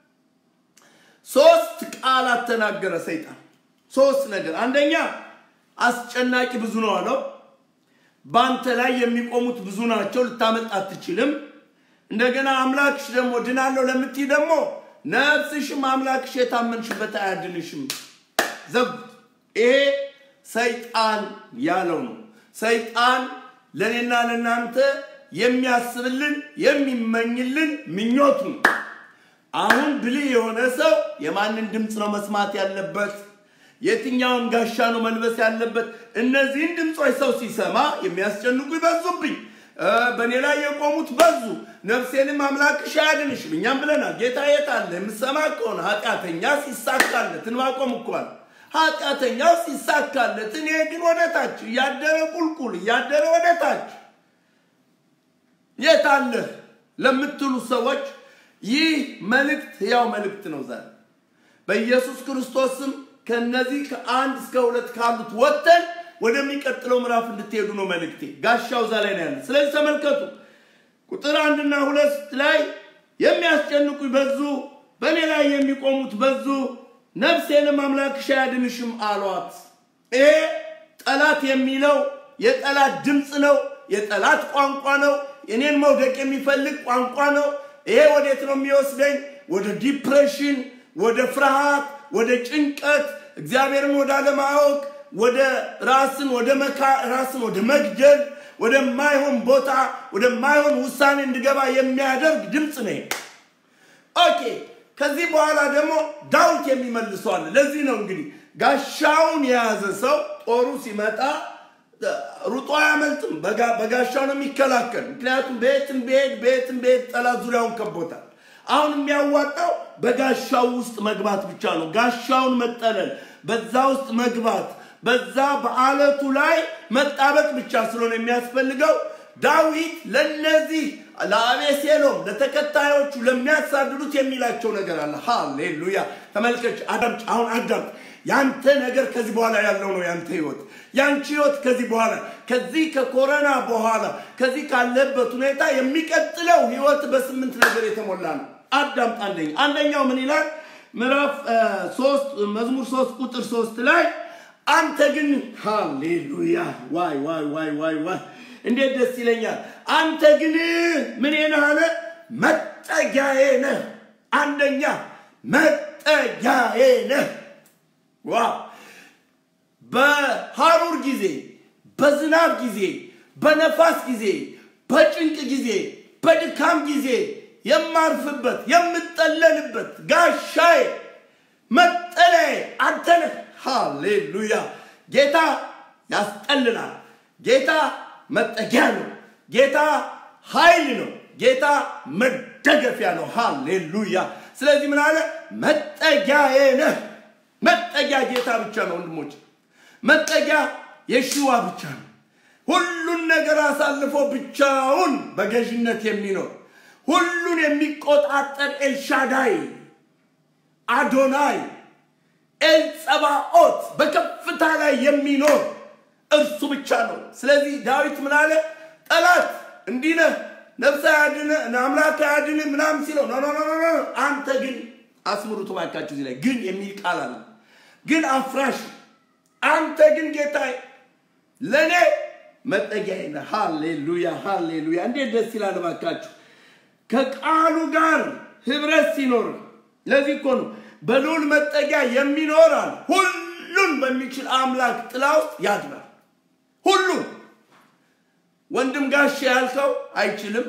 ሶስት ቃላት ተናገረ ሰይጣን። ሶስት ነገር። አንደኛ አስጨናቂ ብዙ ነው አለው። በአንተ ላይ የሚቆሙት ብዙ ናቸው፣ ልታመልጥ አትችልም። እንደገና አምላክሽ ደግሞ ድናለሁ ለምትይ ደግሞ ነፍስሽም አምላክሽ የታመንሽበት አያድንሽም። ዘጉት። ይሄ ሰይጣን ያለው ነው። ሰይጣን ለእኔና ለእናንተ የሚያስብልን የሚመኝልን ምኞቱ ነው። አሁን ብልህ የሆነ ሰው የማንን ድምፅ ነው መስማት ያለበት? የትኛውን ጋሻ ነው መልበስ ያለበት? እነዚህን ድምፆች ሰው ሲሰማ የሚያስጨንቁ ይበዙብኝ፣ በእኔ ላይ የቆሙት በዙ፣ ነፍሴንም አምላክሽ አያድንሽም። እኛም ብለናል። ጌታ የት አለ? የምሰማ ከሆነ ኃጢአተኛ ሲሳካለት እንባቆም እኳል ኃጢአተኛው ሲሳካለት፣ እኔ ግን ወደ ታች እያደረ ቁልቁል እያደረ ወደ ታች የት አለ ለምትሉ ሰዎች ይህ መልእክት ያው መልእክት ነው። ዛሬ በኢየሱስ ክርስቶስ ስም ከነዚህ ከአንድ እስከ ሁለት ካሉት ወጥተን ወደሚቀጥለው ምዕራፍ እንድትሄዱ ነው መልእክቴ። ጋሻው እዛ ላይ ነው ያለ። ስለዚህ ተመልከቱ ቁጥር አንድና ሁለት ላይ የሚያስጨንቁ በዙ፣ በእኔ ላይ የሚቆሙት በዙ፣ ነፍሴንም አምላክሽ አያድንሽም አሏት። ይሄ ጠላት የሚለው የጠላት ድምፅ ነው። የጠላት ቋንቋ ነው። እኔን መውደቅ የሚፈልግ ቋንቋ ነው። ይሄ ወዴት ነው የሚወስደኝ? ወደ ዲፕሬሽን፣ ወደ ፍርሃት፣ ወደ ጭንቀት፣ እግዚአብሔርን ወደ አለማወቅ፣ ወደ ራስን ወደ መካ ራስን ወደ መግደል፣ ወደማይሆን ቦታ ወደማይሆን ውሳኔ እንድገባ የሚያደርግ ድምፅ ነው። ኦኬ። ከዚህ በኋላ ደግሞ ዳዊት የሚመልሰዋል። ለዚህ ነው እንግዲህ ጋሻውን የያዘ ሰው ጦሩ ሲመጣ ሩጦ አያመልጥም። በጋሻው ነው የሚከላከል። ምክንያቱም ቤትም ቤት ቤትም ቤት ጠላት ዙሪያውን ከቦታል። አሁን የሚያዋጣው በጋሻው ውስጥ መግባት ብቻ ነው። ጋሻውን መጠለል፣ በዛ ውስጥ መግባት፣ በዛ በአለቱ ላይ መጣበቅ ብቻ ስለሆነ የሚያስፈልገው ዳዊት ለነዚህ ለአቤሴሎም ለተከታዮቹ ለሚያሳድዱት የሚላቸው ነገር አለ። ሃሌሉያ! ተመልከች፣ አዳምጭ። አሁን አዳምጥ። ያንተ ነገር ከዚህ በኋላ ያለው ነው ያንተ ህይወት። ያንቺ ህይወት ከዚህ በኋላ ከዚህ ከኮሮና በኋላ ከዚህ ካለበት ሁኔታ የሚቀጥለው ህይወት በስምንት ነገር የተሞላ ነው። አዳምጥ። አንደኛ አንደኛው ምን ይላል? ምዕራፍ ሶስት መዝሙር ሶስት ቁጥር ሶስት ላይ አንተ ግን ሃሌሉያ! ዋይ ዋይ ዋይ ዋይ ዋይ እንዴት ደስ ይለኛል። አንተ ግን ምን ነህ አለ? መጠጊያዬ ነህ። አንደኛ መጠጊያዬ ነህ። ዋው! በሐሩር ጊዜ፣ በዝናብ ጊዜ፣ በነፋስ ጊዜ፣ በጭንቅ ጊዜ፣ በድካም ጊዜ የማርፍበት የምጠለልበት ጋሻዬ መጠለያዬ አንተ ነህ። ሃሌሉያ! ጌታ ያስጠልላል። ጌታ መጠጊያ ነው። ጌታ ኃይል ነው። ጌታ መደገፊያ ነው። ሃሌሉያ! ስለዚህ ምን አለ? መጠጊያዬ ነህ። መጠጊያ ጌታ ብቻ ነው ወንድሞች። መጠጊያ የሽዋ ብቻ ነው። ሁሉን ነገር አሳልፎ ብቻውን በገዥነት የሚኖር ሁሉን የሚቆጣጠር ኤልሻዳይ አዶናይ ኤልጸባኦት በከፍታ ላይ የሚኖር እርሱ ብቻ ነው። ስለዚህ ዳዊት ምን አለ? ጠላት እንዲህ ነህ፣ ነፍስ አያድን፣ አምላክ አያድን ምናምን ሲለው ኖ ኖ ኖ ኖ አንተ ግን አስምሩት እባካችሁ እዚህ ላይ ግን የሚል ቃል አለ። ግን አፍራሽ አንተ ግን ጌታዬ ለእኔ መጠጊያዬ ነህ። ሃሌሉያ ሃሌሉያ! እንዴት ደስ ይላል እባካችሁ ከቃሉ ጋር ህብረት ሲኖር። ለዚህ እኮ ነው በልዑል መጠጊያ የሚኖራል ሁሉን በሚችል አምላክ ጥላ ውስጥ ያድራል። ሁሉን ወንድም ጋሼ ያልከው አይችልም፣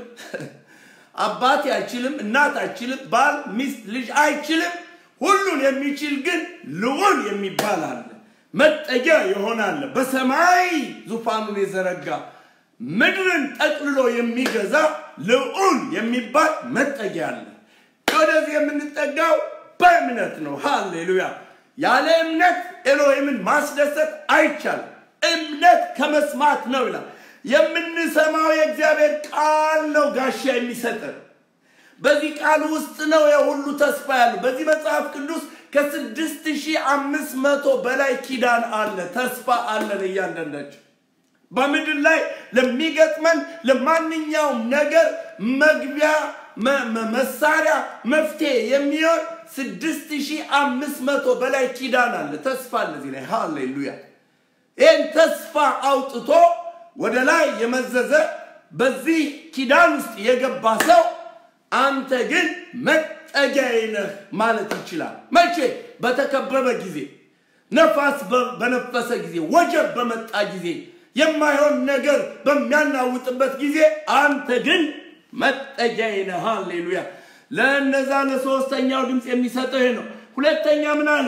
አባቴ አይችልም፣ እናት አይችልም፣ ባል፣ ሚስት፣ ልጅ አይችልም። ሁሉን የሚችል ግን ልዑል የሚባል አለ። መጠጊያ ይሆናል። በሰማይ ዙፋኑን የዘረጋ ምድርን ጠቅልሎ የሚገዛ ልዑል የሚባል መጠጊያ አለ። ወደዚህ የምንጠጋው በእምነት ነው። ሃሌሉያ! ያለ እምነት ኤሎሂምን ማስደሰት አይቻልም። እምነት ከመስማት ነው ይላል። የምንሰማው የእግዚአብሔር ቃል ነው ጋሻ የሚሰጠን። በዚህ ቃል ውስጥ ነው የሁሉ ተስፋ ያለው። በዚህ መጽሐፍ ቅዱስ ከስድስት ሺህ አምስት መቶ በላይ ኪዳን አለ፣ ተስፋ አለን እያንዳንዳቸው በምድር ላይ ለሚገጥመን ለማንኛውም ነገር መግቢያ መሳሪያ መፍትሄ የሚሆን ስድስት ሺህ አምስት መቶ በላይ ኪዳን አለ፣ ተስፋ አለ እዚህ ላይ ሃሌሉያ። ይህን ተስፋ አውጥቶ ወደ ላይ የመዘዘ በዚህ ኪዳን ውስጥ የገባ ሰው አንተ ግን መጠጊያዬ ነህ ማለት ይችላል። መቼ? በተከበበ ጊዜ፣ ነፋስ በነፈሰ ጊዜ፣ ወጀብ በመጣ ጊዜ፣ የማይሆን ነገር በሚያናውጥበት ጊዜ አንተ ግን መጠጊያዬ ነህ። ሃሌሉያ። ለእነዛ ለሶስተኛው ድምፅ የሚሰጠው ይሄ ነው። ሁለተኛ ምን አለ?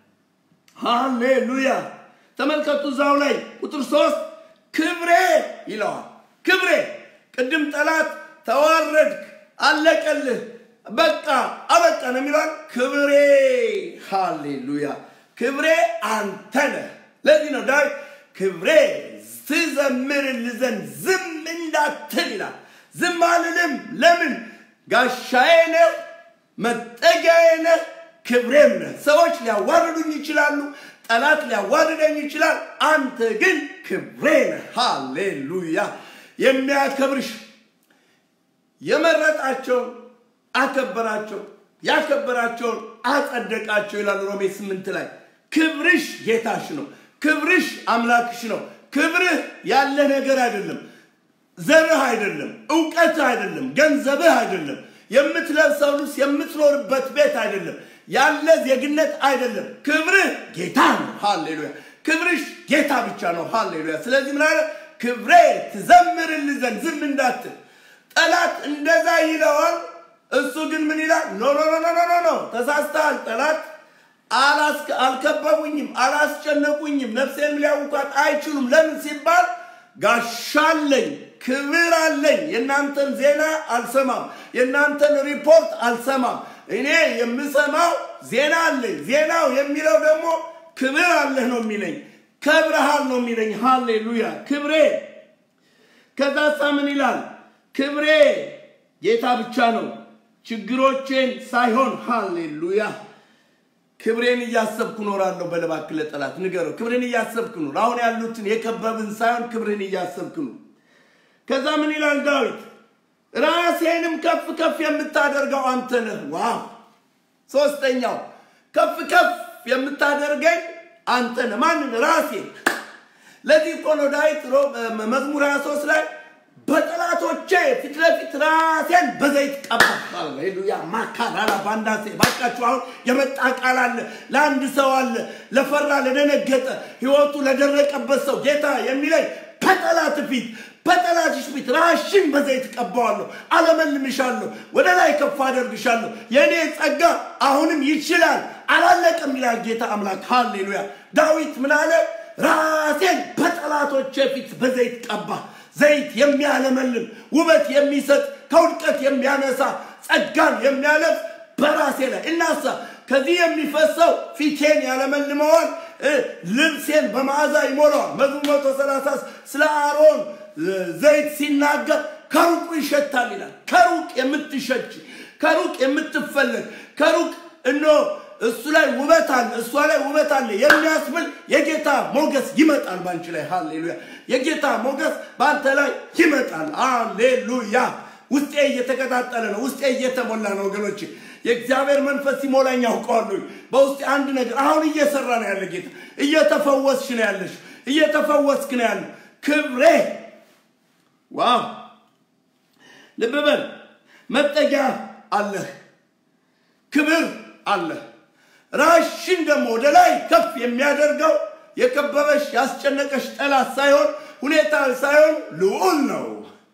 ሃሌሉያ። ተመልከቱ እዛው ላይ ቁጥር ሶስት ክብሬ ይለዋል። ክብሬ ቅድም ጠላት ተዋረድክ፣ አለቀልህ፣ በቃ አበቃ ነው የሚለዋል። ክብሬ ሃሌሉያ፣ ክብሬ አንተ ነህ። ለዚህ ነው ዳዊት ክብሬ ትዘምርልህ ዘንድ ዝም እንዳትል ይላል። ዝም አልልም። ለምን? ጋሻዬ ነህ፣ መጠጊያዬ ነህ፣ ክብሬም ነህ። ሰዎች ሊያዋርዱኝ ይችላሉ፣ ጠላት ሊያዋርደኝ ይችላል። አንተ ግን ክብሬ ነህ። ሃሌሉያ። የሚያከብርሽ የመረጣቸውን አከበራቸው፣ ያከበራቸውን አጸደቃቸው ይላል ሮሜ ስምንት ላይ። ክብርሽ ጌታሽ ነው። ክብርሽ አምላክሽ ነው። ክብርህ ያለ ነገር አይደለም። ዘርህ አይደለም፣ እውቀትህ አይደለም፣ ገንዘብህ አይደለም፣ የምትለብሰው ልብስ የምትኖርበት ቤት አይደለም፣ ያለ ዜግነት አይደለም። ክብርህ ጌታ ነው። ሃሌሉያ። ክብርሽ ጌታ ብቻ ነው። ሃሌሉያ። ስለዚህ ምን አለ? ክብሬ ትዘምርልህ ዘንድ ዝም እንዳትል። ጠላት እንደዛ ይለዋል። እሱ ግን ምን ይላል? ኖ ኖ ኖ ኖ ኖ ኖ ተሳስተሃል። ጠላት አልከበቡኝም፣ አላስጨነቁኝም፣ ነፍሴንም ሊያውቋት አይችሉም። ለምን ሲባል ጋሻለኝ፣ ክብር አለኝ። የእናንተን ዜና አልሰማም፣ የእናንተን ሪፖርት አልሰማም። እኔ የምሰማው ዜና አለኝ። ዜናው የሚለው ደግሞ ክብር አለህ ነው የሚለኝ፣ ከብረሃል ነው የሚለኝ። ሃሌሉያ ክብሬ። ከዛ ሳ ምን ይላል? ክብሬ ጌታ ብቻ ነው፣ ችግሮቼን ሳይሆን። ሃሌሉያ ክብሬን እያሰብኩ ኖራለሁ። በለባክ ለጠላት ንገረው፣ ክብሬን እያሰብክ ኑር። አሁን ያሉትን የከበብን ሳይሆን ክብሬን እያሰብክ ኑር። ከዛ ምን ይላል ዳዊት? ራሴንም ከፍ ከፍ የምታደርገው አንተ ነህ። ዋው! ሶስተኛው ከፍ ከፍ የምታደርገኝ አንተ ነህ። ማንን? ራሴ። ለዚህ እኮ ነው ዳዊት መዝሙር 23 ላይ በጠላቶቼ ፊት ለፊት ራሴን በዘይት ቀባ። ሃሌሉያ ማካራላ ባንዳሴ ባካችሁ። አሁን የመጣ ቃል አለ ለአንድ ሰው አለ፣ ለፈራ ለደነገጠ፣ ህይወቱ ለደረቀበት ሰው ጌታ የሚለኝ በጠላት ፊት በጠላትሽ ፊት ራሽን በዘይት ቀባዋለሁ፣ አለመልምሻለሁ፣ ወደ ላይ ከፍ አደርግሻለሁ። የእኔ ጸጋ አሁንም ይችላል፣ አላለቀም ይላል ጌታ አምላክ። ሃሌሉያ ዳዊት ምን አለ? ራሴን በጠላቶቼ ፊት በዘይት ቀባ። ዘይት የሚያለመልም ውበት የሚሰጥ ከውድቀት የሚያነሳ ጸጋን የሚያለብስ በራሴ ላይ እናሳ ከዚህ የሚፈሰው ፊቴን ያለመልመዋል፣ ልብሴን በመዓዛ ይሞላዋል። መዝሙር መቶ ሰላሳ ስለ አሮን ዘይት ሲናገር ከሩቁ ይሸታል ይላል። ከሩቅ የምትሸች ከሩቅ የምትፈለግ ከሩቅ እኖ እሱ ላይ ውበት አለ፣ እሷ ላይ ውበት አለ የሚያስብል የጌታ ሞገስ ይመጣል ባንቺ ላይ። ሃሌሉያ! የጌታ ሞገስ በአንተ ላይ ይመጣል። ሃሌሉያ! ውስጤ እየተቀጣጠለ ነው። ውስጤ እየተሞላ ነው ወገኖች። የእግዚአብሔር መንፈስ ሲሞላኝ ያውቀዋለሁ። በውስጤ አንድ ነገር አሁን እየሰራ ነው ያለ ጌታ። እየተፈወስሽ ነው ያለሽ፣ እየተፈወስክ ነው ያለ ክብሬ። ዋው! ልብ በል መጠጊያ አለህ፣ ክብር አለህ። ራሽን ደግሞ ወደ ላይ ከፍ የሚያደርገው የከበበሽ ያስጨነቀሽ ጠላት ሳይሆን ሁኔታ ሳይሆን ልዑል ነው።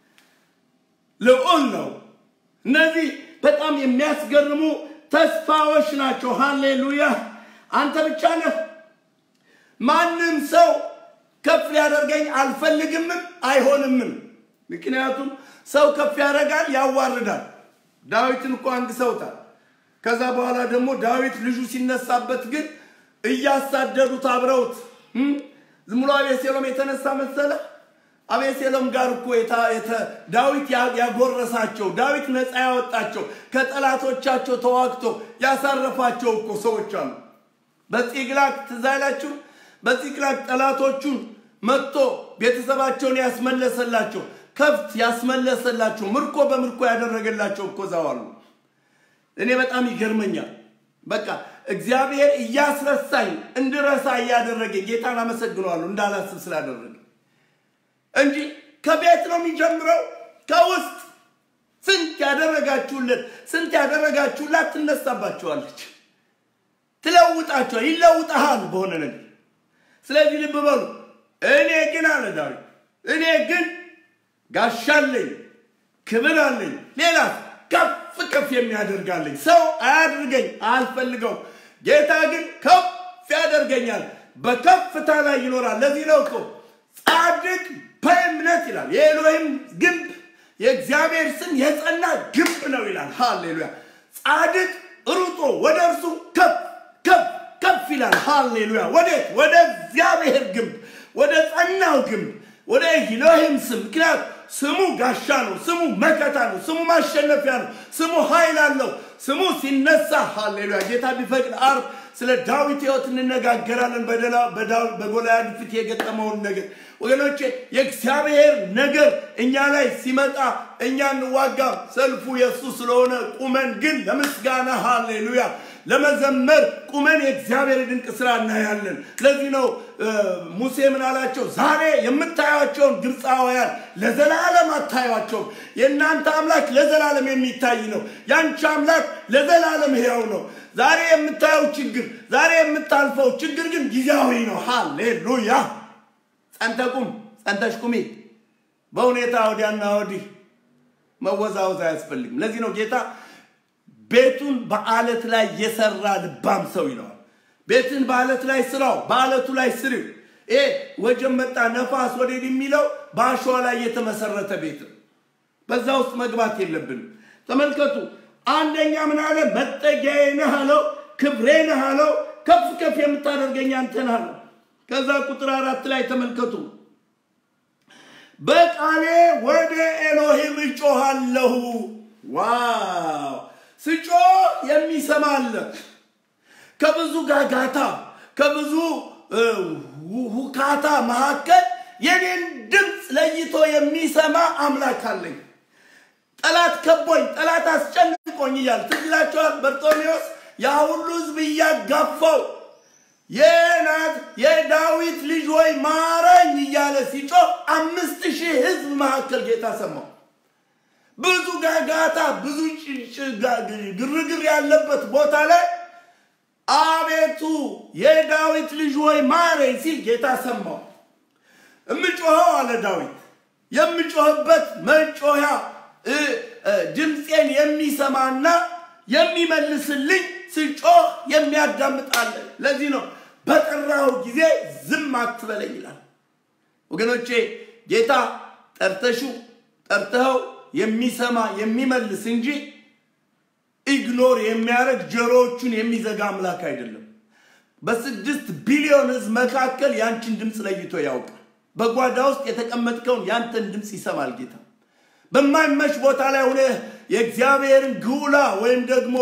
ልዑል ነው። እነዚህ በጣም የሚያስገርሙ ተስፋዎች ናቸው። ሃሌሉያ! አንተ ብቻ ነህ። ማንም ሰው ከፍ ሊያደርገኝ አልፈልግምም አይሆንምም። ምክንያቱም ሰው ከፍ ያደርጋል፣ ያዋርዳል። ዳዊትን እኮ አንድ ሰውታል። ከዛ በኋላ ደግሞ ዳዊት ልጁ ሲነሳበት ግን እያሳደዱት አብረውት ዝም ብሎ አቤሴሎም የተነሳ መሰለ። አቤሴሎም ጋር እኮ ዳዊት ያጎረሳቸው ዳዊት ነፃ ያወጣቸው ከጠላቶቻቸው ተዋግቶ ያሳረፋቸው እኮ ሰዎች አሉ። በፂቅላግ ትዝ አይላችሁ? በፂቅላግ ጠላቶቹን መጥቶ ቤተሰባቸውን ያስመለሰላቸው ከብት ያስመለሰላቸው ምርኮ በምርኮ ያደረገላቸው እኮ እዛው አሉ። እኔ በጣም ይገርመኛል። በቃ እግዚአብሔር እያስረሳኝ እንድረሳ እያደረገኝ ጌታን አመሰግነዋለሁ እንዳላስብ ስላደረገ እንጂ ከቤት ነው የሚጀምረው። ከውስጥ ስንት ያደረጋችሁለት ስንት ያደረጋችሁላት ትነሳባችኋለች፣ ትለውጣችኋል፣ ይለውጠሃል በሆነ ነገር። ስለዚህ ልብ በሉ። እኔ ግን አለ ዳዊት፣ እኔ ግን ጋሻለኝ፣ ክብር አለኝ፣ ሌላ ከፍ ከፍ የሚያደርጋለኝ ሰው አያድርገኝ አልፈልገው። ጌታ ግን ከፍ ያደርገኛል፣ በከፍታ ላይ ይኖራል። ለዚህ ነው እኮ ጻድቅ በእምነት ይላል። የኤሎሂም ግንብ የእግዚአብሔር ስም የጸና ግንብ ነው ይላል። ሃሌሉያ! ጻድቅ ሩጦ ወደ እርሱ ከፍ ከፍ ከፍ ይላል። ሃሌሉያ! ወዴት? ወደ እግዚአብሔር ግንብ፣ ወደ ጸናው ግንብ፣ ወደ ኤሎሂም ስም። ምክንያት ስሙ ጋሻ ነው። ስሙ መከታ ነው። ስሙ ማሸነፊያ ነው። ስሙ ኃይል አለው። ስሙ ሲነሳ ሃሌሉያ። ጌታ ቢፈቅድ አርብ ስለ ዳዊት ሕይወት እንነጋገራለን። በጎልያድ ፊት የገጠመውን ነገር ወገኖቼ፣ የእግዚአብሔር ነገር እኛ ላይ ሲመጣ እኛ እንዋጋም። ሰልፉ የእሱ ስለሆነ ቁመን ግን ለምስጋና ሃሌሉያ ለመዘመር ቁመን የእግዚአብሔር ድንቅ ስራ እናያለን። ለዚህ ነው ሙሴ ምን አላቸው? ዛሬ የምታዩቸውን ግብፃውያን ለዘላለም አታዩቸውም። የእናንተ አምላክ ለዘላለም የሚታይ ነው። ያንቺ አምላክ ለዘላለም ሕያው ነው። ዛሬ የምታየው ችግር፣ ዛሬ የምታልፈው ችግር ግን ጊዜያዊ ነው። ሃሌሉያ። ጸንተ ቁም፣ ጸንተሽ ቁሚ። በሁኔታ ወዲያና ወዲህ መወዛወዝ አያስፈልግም። ለዚህ ነው ጌታ ቤቱን በአለት ላይ የሰራ ልባም ሰው ይለዋል። ቤትን በአለት ላይ ስራው፣ በአለቱ ላይ ስሪው። ይሄ ወጀብ መጣ ነፋስ ወዴት የሚለው በአሸዋ ላይ የተመሰረተ ቤት ነው። በዛ ውስጥ መግባት የለብንም። ተመልከቱ። አንደኛ ምን አለ? መጠጊያዬ ነህ አለው፣ ክብሬ ነህ አለው፣ ከፍ ከፍ የምታደርገኝ አንተ ነህ አለው። ከዛ ቁጥር አራት ላይ ተመልከቱ። በቃሌ ወደ ኤሎሂም እጮሃለሁ። ዋው ስጮህ የሚሰማ አለ። ከብዙ ጋጋታ ከብዙ ሁካታ መካከል የኔን ድምፅ ለይቶ የሚሰማ አምላክ አለኝ። ጠላት ከቦኝ፣ ጠላት አስጨንቆኝ እያለ ትዝ ይላችኋል። በርጦሜዎስ ያ ሁሉ ሕዝብ እያጋፋው የናት የዳዊት ልጅ ወይ ማረኝ እያለ ሲጮህ አምስት ሺህ ሕዝብ መካከል ጌታ ሰማው። ብዙ ጋጋታ ብዙ ግርግር ያለበት ቦታ ላይ አቤቱ የዳዊት ልጅ ወይ ማረኝ ሲል ጌታ ሰማው። እምጮኸው አለ ዳዊት የምጮህበት መጮያ ድምፄን የሚሰማና የሚመልስልኝ ስጮህ የሚያዳምጣለ። ለዚህ ነው በጠራው ጊዜ ዝም አትበለኝ ይላል። ወገኖቼ ጌታ ጠርተሹ ጠርተኸው የሚሰማ የሚመልስ እንጂ ኢግኖር የሚያደርግ ጆሮዎቹን የሚዘጋ አምላክ አይደለም። በስድስት ቢሊዮን ህዝብ መካከል ያንቺን ድምፅ ለይቶ ያውቃል። በጓዳ ውስጥ የተቀመጥከውን ያንተን ድምፅ ይሰማል ጌታ። በማይመች ቦታ ላይ ሆነ የእግዚአብሔርን ግውላ ወይም ደግሞ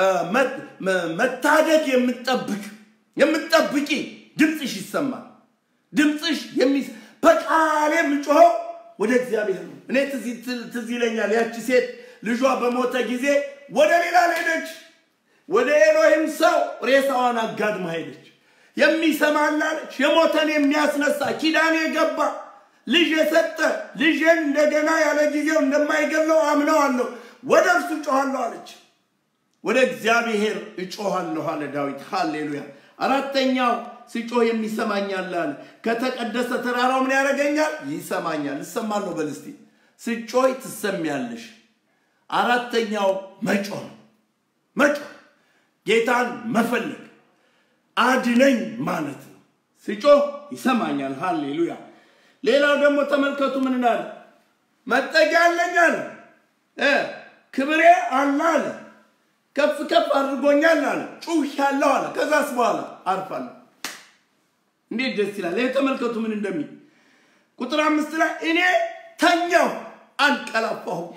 መታደግ የምጠብቅ የምጠብቂ ድምፅሽ ይሰማል። ድምፅሽ በቃሌ የምጮኸው ወደ እግዚአብሔር ነው። እኔ ትዝ ይለኛል ያቺ ሴት ልጇ በሞተ ጊዜ ወደ ሌላ ሄደች። ወደ ኤሎሂም ሰው ሬሳዋን አጋድማ ሄደች። የሚሰማላለች የሞተን የሚያስነሳ ኪዳን የገባ ልጅ የሰጠ ልጄን እንደገና ያለ ጊዜው እንደማይገለው አምነዋለሁ፣ ወደ እርሱ እጮኋለሁ አለች። ወደ እግዚአብሔር እጮኋለሁ አለ ዳዊት። ሃሌሉያ። አራተኛው ስጮህ የሚሰማኛል አለ። ከተቀደሰ ተራራው ምን ያደርገኛል? ይሰማኛል። እሰማለሁ በል እስቲ። ስጮህ ትሰሚያለሽ። አራተኛው መጮህ ነው። መጮህ ጌታን መፈለግ አድነኝ ማለት ነው። ስጮህ ይሰማኛል። ሃሌሉያ። ሌላው ደግሞ ተመልከቱ ምን እንዳለ መጠጊያ አለኝ አለ፣ ክብሬ አለ አለ፣ ከፍ ከፍ አድርጎኛል አለ፣ ጩህ ያለው አለ። ከዛስ በኋላ አርፋለሁ። እንዴት ደስ ይላል! ይህ ተመልከቱ ምን እንደሚል ቁጥር አምስት ላይ እኔ ተኛው አንቀላፋሁም።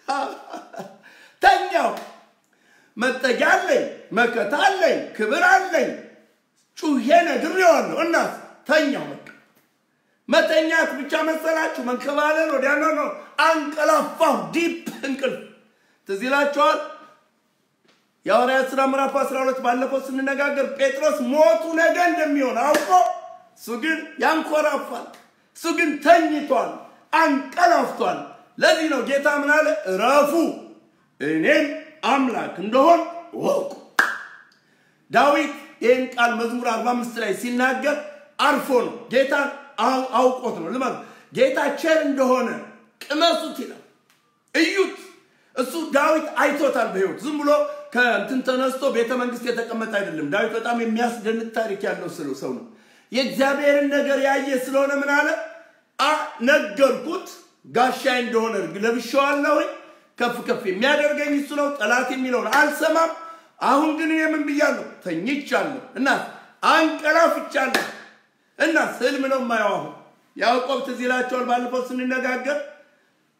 ተኛው መጠጊያ አለኝ፣ መከታ አለኝ፣ ክብር አለኝ፣ ጩሄ ነግሬዋለሁ። እናት ተኛው በቃ መተኛት ብቻ መሰላችሁ? መንከባለል ወዲያ ነው ነው። አንቀላፋሁ፣ ዲፕ እንቅልፍ። ትዝ ይላችኋል የሐዋርያት ሥራ ምዕራፍ 12 ባለፈው ስንነጋገር ጴጥሮስ ሞቱ ነገ እንደሚሆን አውቆ እሱ ግን ያንኮራፋል፣ እሱ ግን ተኝቷል፣ አንቀላፍቷል። ለዚህ ነው ጌታ ምን አለ? እረፉ እኔም አምላክ እንደሆን ወቁ። ዳዊት ይህን ቃል መዝሙር 45 ላይ ሲናገር አርፎ ነው ጌታን አውቆት ነው። ልመ ጌታ ቸር እንደሆነ ቅመሱት ይላል። እዩት። እሱ ዳዊት አይቶታል በሕይወት ዝም ብሎ ከእንትን ተነስቶ ቤተ መንግስት የተቀመጠ አይደለም። ዳዊት በጣም የሚያስደንቅ ታሪክ ያለው ሰው ነው። የእግዚአብሔርን ነገር ያየ ስለሆነ ምን አለ? ነገርኩት፣ ጋሻይ እንደሆነ ለብሼዋለሁ። ከፍ ከፍ የሚያደርገኝ እሱ ነው። ጠላት የሚለውን አልሰማም። አሁን ግን እኔ ምን ብያለሁ? ተኝቻለሁ እና አንቀላፍቻለሁ እና ህልም ነው የማየው። አሁን ያዕቆብ ትዝ ይላቸዋል። ባለፈው ስንነጋገር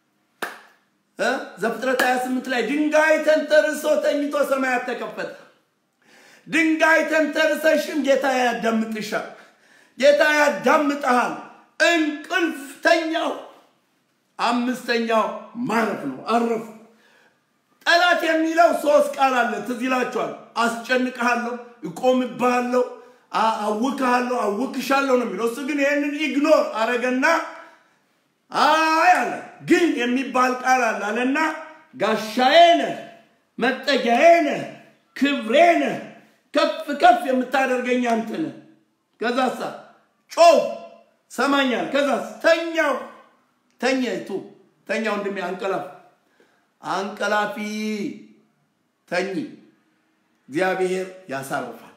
እ ዘፍጥረት 28 ላይ ድንጋይ ተንተርሶ ተኝቶ ሰማያት ተከፈተ። ድንጋይ ተንተርሰሽም ጌታ ያዳምጥሻል። ጌታ ያዳምጠሃል። እንቅልፍ ተኛው። አምስተኛው ማረፍ ነው። አረፉ። ጠላት የሚለው ሶስት ቃል አለ። ትዝ ይላችኋል። አስጨንቅሃለሁ፣ እቆምብሃለሁ፣ አውክሃለሁ፣ አውክሻለሁ ነው የሚለው። እሱ ግን ይህንን ኢግኖር አረገና አይ አለ ግን የሚባል ቃል አለ አለና ጋሻዬ ነህ፣ መጠጊያዬ ነህ፣ ክብሬ ነህ፣ ከፍ ከፍ የምታደርገኝ አንተ ነህ። ከዛሳ ጮህ ሰማኛል። ከዛስ ተኛው ተኛይቱ ተኛ ወንድሜ አንቀላፍ አንቀላፊ ተኝ እግዚአብሔር ያሳርፋል።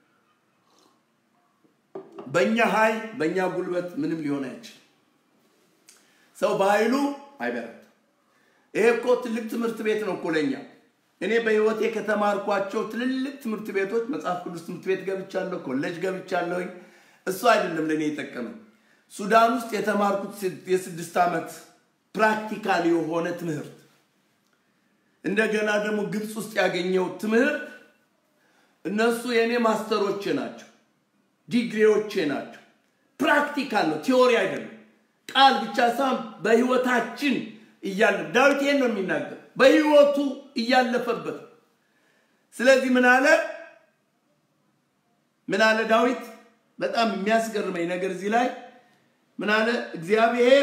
በእኛ ኃይል በእኛ ጉልበት ምንም ሊሆን አይችልም። ሰው በኃይሉ አይበረታም። ይሄ እኮ ትልቅ ትምህርት ቤት ነው እኮ ለእኛ። እኔ በህይወቴ ከተማርኳቸው ትልልቅ ትምህርት ቤቶች መጽሐፍ ቅዱስ ትምህርት ቤት ገብቻለሁ፣ ኮሌጅ ገብቻለሁኝ። እሱ አይደለም ለእኔ የጠቀመኝ። ሱዳን ውስጥ የተማርኩት የስድስት ዓመት ፕራክቲካል የሆነ ትምህርት እንደገና ደግሞ ግብፅ ውስጥ ያገኘው ትምህርት እነሱ የእኔ ማስተሮቼ ናቸው፣ ዲግሪዎቼ ናቸው። ፕራክቲካል ነው፣ ቲዎሪ አይደለም። ቃል ብቻ ሳይሆን በህይወታችን እያለ ዳዊት ይሄን ነው የሚናገር፣ በህይወቱ እያለፈበት። ስለዚህ ምን አለ ምን አለ ዳዊት? በጣም የሚያስገርመኝ ነገር እዚህ ላይ ምን አለ? እግዚአብሔር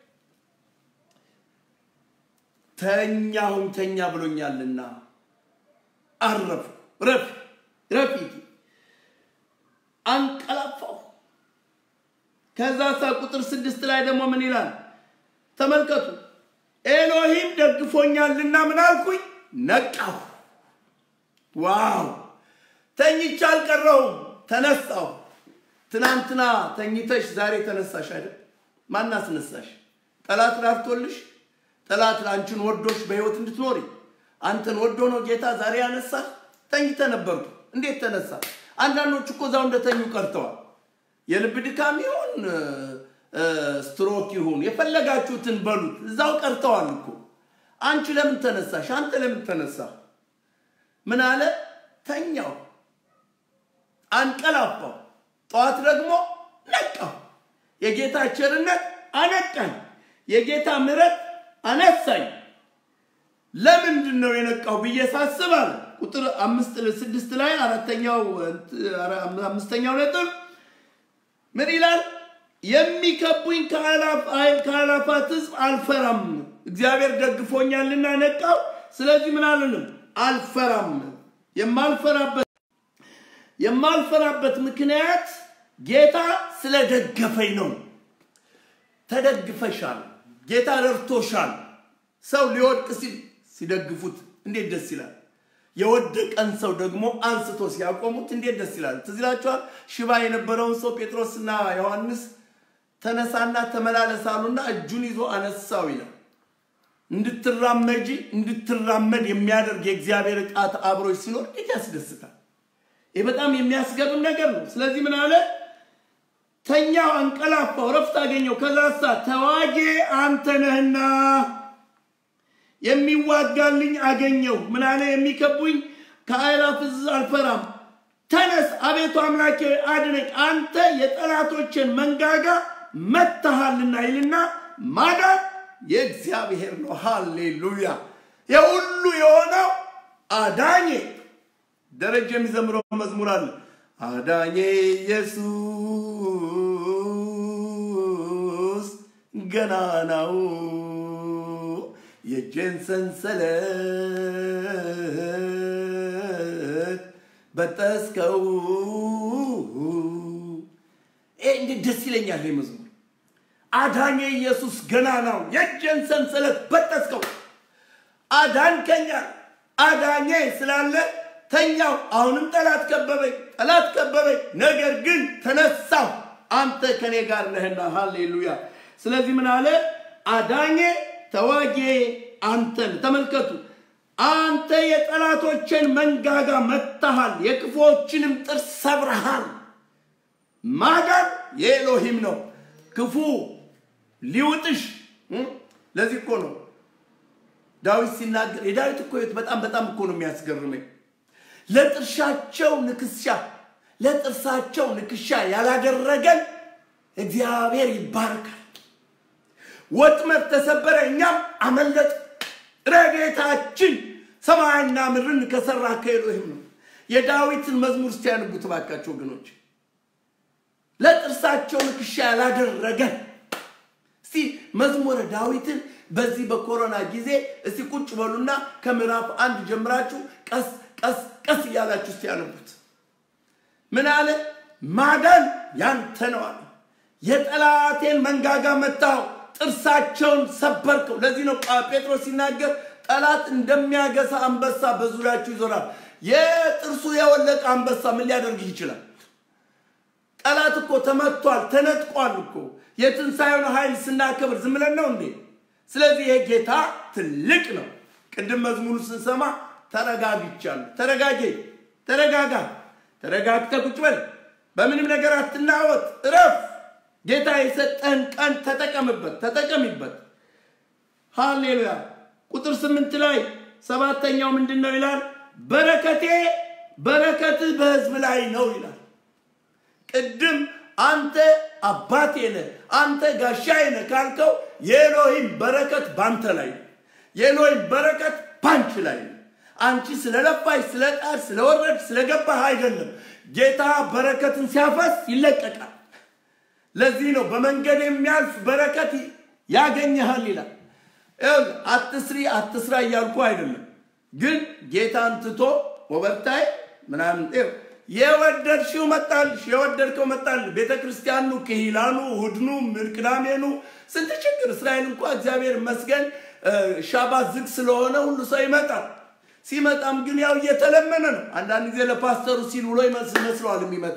ተኛሁኝ ተኛ ብሎኛልና አረፉ ረፍ ረፊት አንቀላፋሁ። ከዛ ሳ ቁጥር ስድስት ላይ ደግሞ ምን ይላል? ተመልከቱ። ኤሎሂም ደግፎኛልና ምን አልኩኝ? ነቃሁ። ዋው! ተኝቼ አልቀረሁም፣ ተነሳሁ። ትናንትና ተኝተሽ ዛሬ ተነሳሽ አይደል? ማን አስነሳሽ? ጠላት ራርቶልሽ ጠላት አንቺን ወዶሽ በህይወት እንድትኖሪ አንተን ወዶ ነው ጌታ ዛሬ ያነሳህ። ተኝተ ነበርኩ እንዴት ተነሳ? አንዳንዶች እኮ እዛው እንደተኙ ቀርተዋል። የልብ ድካም ይሁን ስትሮክ ይሁን የፈለጋችሁትን በሉት፣ እዛው ቀርተዋል እኮ። አንቺ ለምን ተነሳሽ? አንተ ለምን ተነሳ? ምን አለ? ተኛው፣ አንቀላፋው፣ ጠዋት ደግሞ ነቃው። የጌታ ቸርነት አነቃኝ፣ የጌታ ምሕረት አነሳኝ። ለምንድን ነው የነቃው ብዬ ሳስብ አለ ቁጥር አምስት ስድስት ላይ አራተኛው አምስተኛው ነጥብ ምን ይላል? የሚከቡኝ ከአላፋት ሕዝብ አልፈራም። እግዚአብሔር ደግፎኛልና ነቃው። ስለዚህ ምን አልልም አልፈራም። የማልፈራበት የማልፈራበት ምክንያት ጌታ ስለደገፈኝ ነው። ተደግፈሻል። ጌታ ረድቶሻል። ሰው ሊወድቅ ሲል ሲደግፉት እንዴት ደስ ይላል። የወደቀን ሰው ደግሞ አንስቶ ሲያቆሙት እንዴት ደስ ይላል። ትዝ ይላችኋል። ሽባ የነበረውን ሰው ጴጥሮስና ዮሐንስ ተነሳና ተመላለስ አሉና እጁን ይዞ አነሳው ይላል። እንድትራመጂ እንድትራመድ የሚያደርግ የእግዚአብሔር ጣት አብሮች ሲኖር እንዴት ያስደስታል። ይህ በጣም የሚያስገርም ነገር ነው። ስለዚህ ምን አለ? ተኛው፣ አንቀላፋው፣ ረፍት አገኘው። ከዛሳ ተዋጌ አንተ ነህና የሚዋጋልኝ አገኘው። ምን አለ? የሚከቡኝ ከአእላፍ ሕዝብ አልፈራም። ተነስ አቤቱ አምላኬ አድነኝ፣ አንተ የጠላቶችን መንጋጋ መትሃልና ይልና ማዳን የእግዚአብሔር ነው። ሃሌሉያ! የሁሉ የሆነው አዳኜ ደረጃ የሚዘምረው መዝሙር አለ። አዳኜ ኢየሱስ ገናናው የእጄን ሰንሰለት በጠስከው። ይሄ እንዴት ደስ ይለኛል! ይህ መዝሙር አዳኜ ኢየሱስ ገናናው የእጄን ሰንሰለት በጠስከው። አዳንከኛ አዳኜ ስላለ ተኛው። አሁንም ጠላት ከበበኝ፣ ጠላት ከበበኝ። ነገር ግን ተነሳው፣ አንተ ከኔ ጋር ነህና። ሃሌሉያ። ስለዚህ ምን አለ? አዳኜ ተዋጌ አንተን። ተመልከቱ፣ አንተ የጠላቶችን መንጋጋ መታሃል፣ የክፉዎችንም ጥርስ ሰብረሃል። ማዳን የኤሎሂም ነው። ክፉ ሊውጥሽ ለዚህ እኮ ነው ዳዊት ሲናገር የዳዊት እኮ ህይወት በጣም በጣም እኮ ነው የሚያስገርመኝ። ለጥርሻቸው ንክሻ ለጥርሳቸው ንክሻ ያላደረገን እግዚአብሔር ይባረካል። ወጥመድ ተሰበረ፣ እኛም አመለጥ። ረድኤታችን ሰማይና ምድርን ከሰራ ከኤሎሂም ነው። የዳዊትን መዝሙር እስቲ ያንቡት እባካችሁ ወገኖች። ለጥርሳቸው ንክሻ ያላደረገን እስቲ መዝሙረ ዳዊትን በዚህ በኮሮና ጊዜ እስቲ ቁጭ በሉና ከምዕራፍ አንድ ጀምራችሁ ቀስ ቀስ ቀስ እያላችሁ እስቲ ያነቡት። ምን አለ? ማዳን ያንተ ነው አለ። የጠላቴን መንጋጋ መታው፣ ጥርሳቸውን ሰበርከው። ለዚህ ነው ጴጥሮስ ሲናገር ጠላት እንደሚያገሳ አንበሳ በዙሪያችሁ ይዞራል። የጥርሱ የወለቀ አንበሳ ምን ሊያደርግ ይችላል? ጠላት እኮ ተመቷል፣ ተነጥቋል እኮ። የትንሣኤውን ኃይል ስናከብር ዝም ብለን ነው እንዴ? ስለዚህ ይሄ ጌታ ትልቅ ነው። ቅድም መዝሙሩ ስንሰማ ተረጋግቻለሁ። ተረጋጌ፣ ተረጋጋ፣ ተረጋግተህ ቁጭ በል፣ በምንም ነገር አትናወጥ፣ እረፍ። ጌታ የሰጠህን ቀን ተጠቀምበት፣ ተጠቀሚበት። ሃሌሉያ። ቁጥር ስምንት ላይ ሰባተኛው ምንድን ነው ይላል? በረከቴ በረከትህ በሕዝብ ላይ ነው ይላል። ቅድም አንተ አባቴ ነህ፣ አንተ ጋሻዬ ነህ ካልከው የኤሎሂም በረከት ባንተ ላይ ነው። የኤሎሂም በረከት ባንቺ ላይ ነው። አንቺ ስለለፋሽ፣ ስለጣር፣ ስለወረድ፣ ስለገባህ አይደለም። ጌታ በረከትን ሲያፈስ ይለቀቃል። ለዚህ ነው በመንገድ የሚያልፍ በረከት ያገኘሃል ይላል። አትስሪ አትስራ እያልኩ አይደለም፣ ግን ጌታን ትቶ ኦቨርታይ ምናምን የወደድሽው መጣልሽ፣ የወደድከው መጣልሽ። ቤተ ክርስቲያኑ፣ ክሂላኑ፣ እሑድኑ፣ ቅዳሜኑ ስንት ችግር። እስራኤል እንኳ እግዚአብሔር ይመስገን ሻባት ዝግ ስለሆነ ሁሉ ሰው ይመጣል። ሲመጣም ግን ያው እየተለመነ ነው። አንዳንድ ጊዜ ለፓስተሩ ሲል ውሎ ይመስለዋል የሚመጣ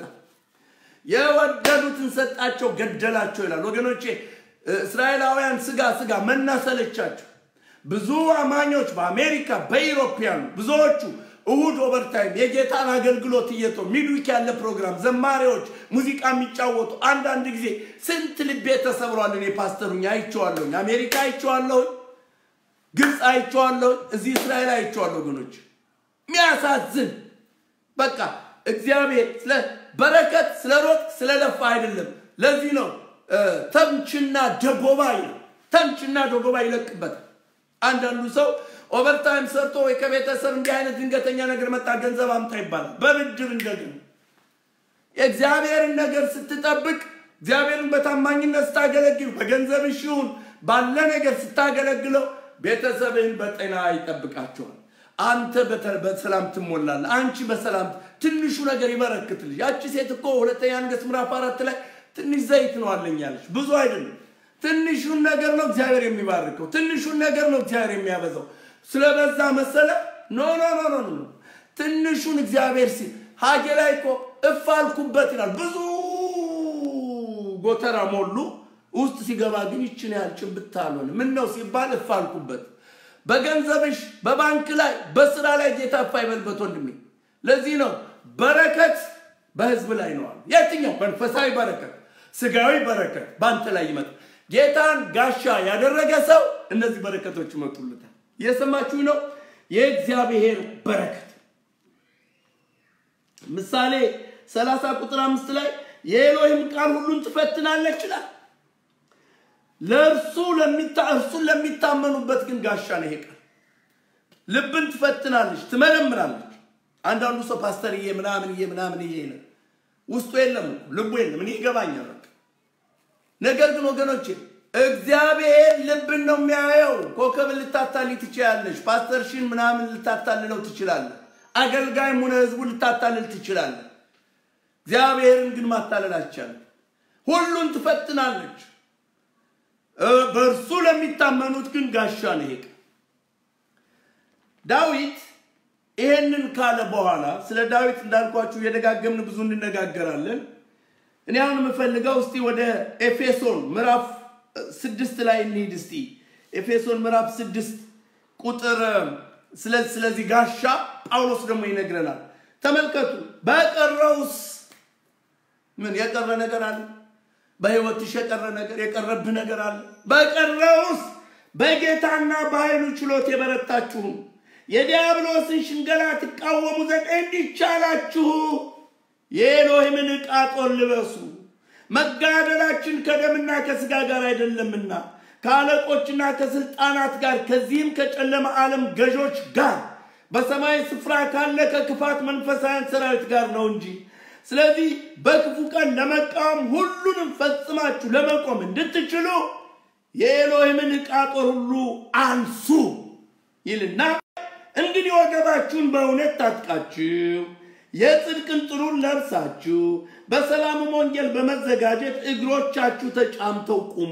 የወደዱትን ሰጣቸው፣ ገደላቸው ይላል። ወገኖቼ እስራኤላውያን ስጋ ስጋ መናሰለቻቸው። ብዙ አማኞች በአሜሪካ በኢሮፒያኑ ብዙዎቹ እሁድ ኦቨርታይም የጌታን አገልግሎት እየቶ ሚድዊክ ያለ ፕሮግራም ዘማሪዎች ሙዚቃ የሚጫወቱ አንዳንድ ጊዜ ስንት ልቤ ተሰብሯል። እኔ ፓስተሩኝ አይቼዋለሁኝ፣ አሜሪካ አይቼዋለሁኝ፣ ግብፅ አይቼዋለሁኝ፣ እዚህ እስራኤል አይቼዋለሁ። ወገኖች የሚያሳዝን በቃ እግዚአብሔር ስለ በረከት ስለ ሮጥ ስለለፋ አይደለም። ለዚህ ነው ተምችና ደጎባ ይላል። ተምችና ደጎባ ይለቅበታል። አንዳንዱ ሰው ኦቨርታይም ሰርቶ ወይ ከቤተሰብ እንዲህ አይነት ድንገተኛ ነገር መጣ ገንዘብ አምጣ ይባላል። በብድር እንደገና የእግዚአብሔርን ነገር ስትጠብቅ እግዚአብሔርን በታማኝነት ስታገለግል በገንዘብሽ ይሁን ባለ ነገር ስታገለግለው ቤተሰብህን በጤና ይጠብቃቸዋል። አንተ በሰላም ትሞላለህ። አንቺ በሰላም ትንሹ ነገር ይበረክትልሽ። ያቺ ሴት እኮ ሁለተኛ ነገሥት ምዕራፍ አራት ላይ ትንሽ ዘይት ነው አለኝ አለች። ብዙ አይደለም። ትንሹን ነገር ነው እግዚአብሔር የሚባርከው። ትንሹን ነገር ነው እግዚአብሔር የሚያበዛው። ስለበዛ መሰለ? ኖ ኖ ኖ ኖ ኖ ትንሹን እግዚአብሔር ሲል ሀጌ ላይ እኮ እፍ አልኩበት ይላል። ብዙ ጎተራ ሞሉ። ውስጥ ሲገባ ግን ይችን ያህል ጭብጥ አልሆነ። ምን ነው ሲባል እፍ አልኩበት። በገንዘብሽ፣ በባንክ ላይ፣ በስራ ላይ ጌታ እፍ አይበልበት ወንድሜ። ለዚህ ነው በረከት በህዝብ ላይ ነው አሉ። የትኛው መንፈሳዊ በረከት፣ ስጋዊ በረከት በአንተ ላይ ይመጣል። ጌታን ጋሻ ያደረገ ሰው እነዚህ በረከቶች ይመጡለታል። እየሰማችሁ ነው። የእግዚአብሔር በረከት ምሳሌ 30 ቁጥር አምስት ላይ የኤሎሂም ቃል ሁሉን ትፈትናለች ይላል። ለእርሱ እርሱን ለሚታመኑበት ግን ጋሻ ነው ይሄ ቃል። ልብን ትፈትናለች፣ ትመረምራለች። አንዳንዱ ሰው ፓስተርዬ ምናምንዬ ምናምንዬ ነው ውስጡ የለም ልቡ የለም። እኔ ይገባኛል። በቃ ነገር ግን ወገኖቼ እግዚአብሔር ልብን ነው የሚያየው። ኮከብን ልታታልይ ትችላለች። ፓስተርሽን ምናምን ልታታልለው ትችላለህ። አገልጋይም ሆነ ህዝቡ ልታታልል ትችላለህ። እግዚአብሔርን ግን ማታለል አይቻልም። ሁሉን ትፈትናለች። በእርሱ ለሚታመኑት ግን ጋሻ ነው ይሄ ዳዊት ይሄንን ካለ በኋላ ስለ ዳዊት እንዳልኳችሁ እየደጋገምን ብዙ እንነጋገራለን። እኔ አሁን የምፈልገው እስቲ ወደ ኤፌሶን ምዕራፍ ስድስት ላይ እንሂድ። እስቲ ኤፌሶን ምዕራፍ ስድስት ቁጥር ስለዚህ ጋሻ ጳውሎስ ደግሞ ይነግረናል። ተመልከቱ። በቀረውስ ምን የቀረ ነገር አለ? በህይወትሽ የቀረ ነገር የቀረብህ ነገር አለ? በቀረውስ በጌታና በኃይሉ ችሎት የበረታችሁም የዲያብሎስን ሽንገላ ትቃወሙ ዘንድ እንዲቻላችሁ የኤሎሂምን ዕቃ ጦር ልበሱ። መጋደላችን ከደምና ከሥጋ ጋር አይደለምና ከአለቆችና ከስልጣናት ጋር ከዚህም ከጨለማ ዓለም ገዦች ጋር በሰማይ ስፍራ ካለ ከክፋት መንፈሳውያን ሰራዊት ጋር ነው እንጂ። ስለዚህ በክፉ ቀን ለመቃወም ሁሉንም ፈጽማችሁ ለመቆም እንድትችሉ የኤሎሂምን ዕቃ ጦር ሁሉ አንሱ ይልና እንግዲህ ወገባችሁን በእውነት ታጥቃችሁ የጽድቅን ጥሩን ለብሳችሁ በሰላምም ወንጌል በመዘጋጀት እግሮቻችሁ ተጫምተው ቁሙ።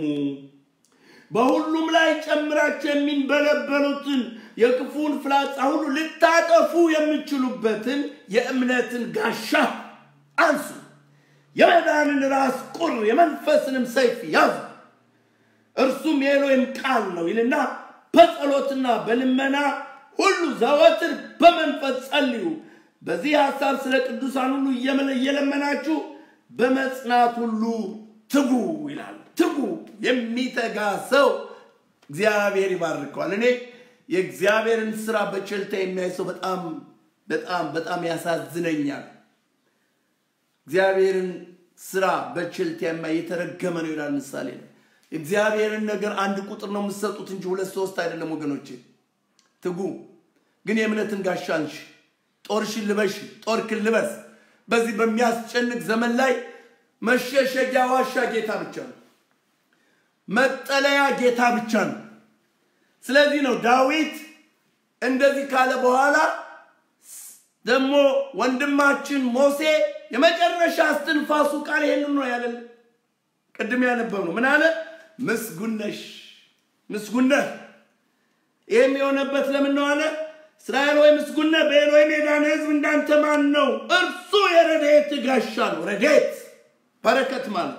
በሁሉም ላይ ጨምራችሁ የሚንበለበሉትን የክፉን ፍላጻ ሁሉ ልታጠፉ የምችሉበትን የእምነትን ጋሻ አንሱ። የመዳንን ራስ ቁር የመንፈስንም ሰይፍ ያዙ፣ እርሱም የኤሎሂም ቃል ነው ይልና በጸሎትና በልመና ሁሉ ዘወትር በመንፈስ ጸልዩ። በዚህ ሐሳብ ስለ ቅዱሳን ሁሉ እየለመናችሁ በመጽናት ሁሉ ትጉ ይላል። ትጉ የሚተጋ ሰው እግዚአብሔር ይባርከዋል። እኔ የእግዚአብሔርን ስራ በቸልታ የሚያይ ሰው በጣም በጣም በጣም ያሳዝነኛል። እግዚአብሔርን ስራ በቸልታ የማይ የተረገመ ነው ይላል ምሳሌ ነው። እግዚአብሔርን ነገር አንድ ቁጥር ነው የምትሰጡት እንጂ ሁለት ሶስት አይደለም ወገኖቼ። ትጉ ግን የእምነትን ጋሻ አንሺ፣ ጦርሽን ልበሽ፣ ጦርክን ልበስ። በዚህ በሚያስጨንቅ ዘመን ላይ መሸሸጊያ ዋሻ ጌታ ብቻ ነው። መጠለያ ጌታ ብቻ ነው። ስለዚህ ነው ዳዊት እንደዚህ ካለ በኋላ ደግሞ ወንድማችን ሞሴ የመጨረሻ እስትንፋሱ ቃል ይሄንን ነው ያለን። ቅድም ያነበብ ነው ምን አለ? ምስጉነሽ ምስጉነህ። ይህም የሆነበት ለምን ነው አለ? እስራኤል ወይ ምስጉነህ፣ በኤሎሂም የዳነ ሕዝብ እንዳንተ ማን ነው? እርሱ የረድኤት ጋሻ ነው። ረድኤት በረከት ማለት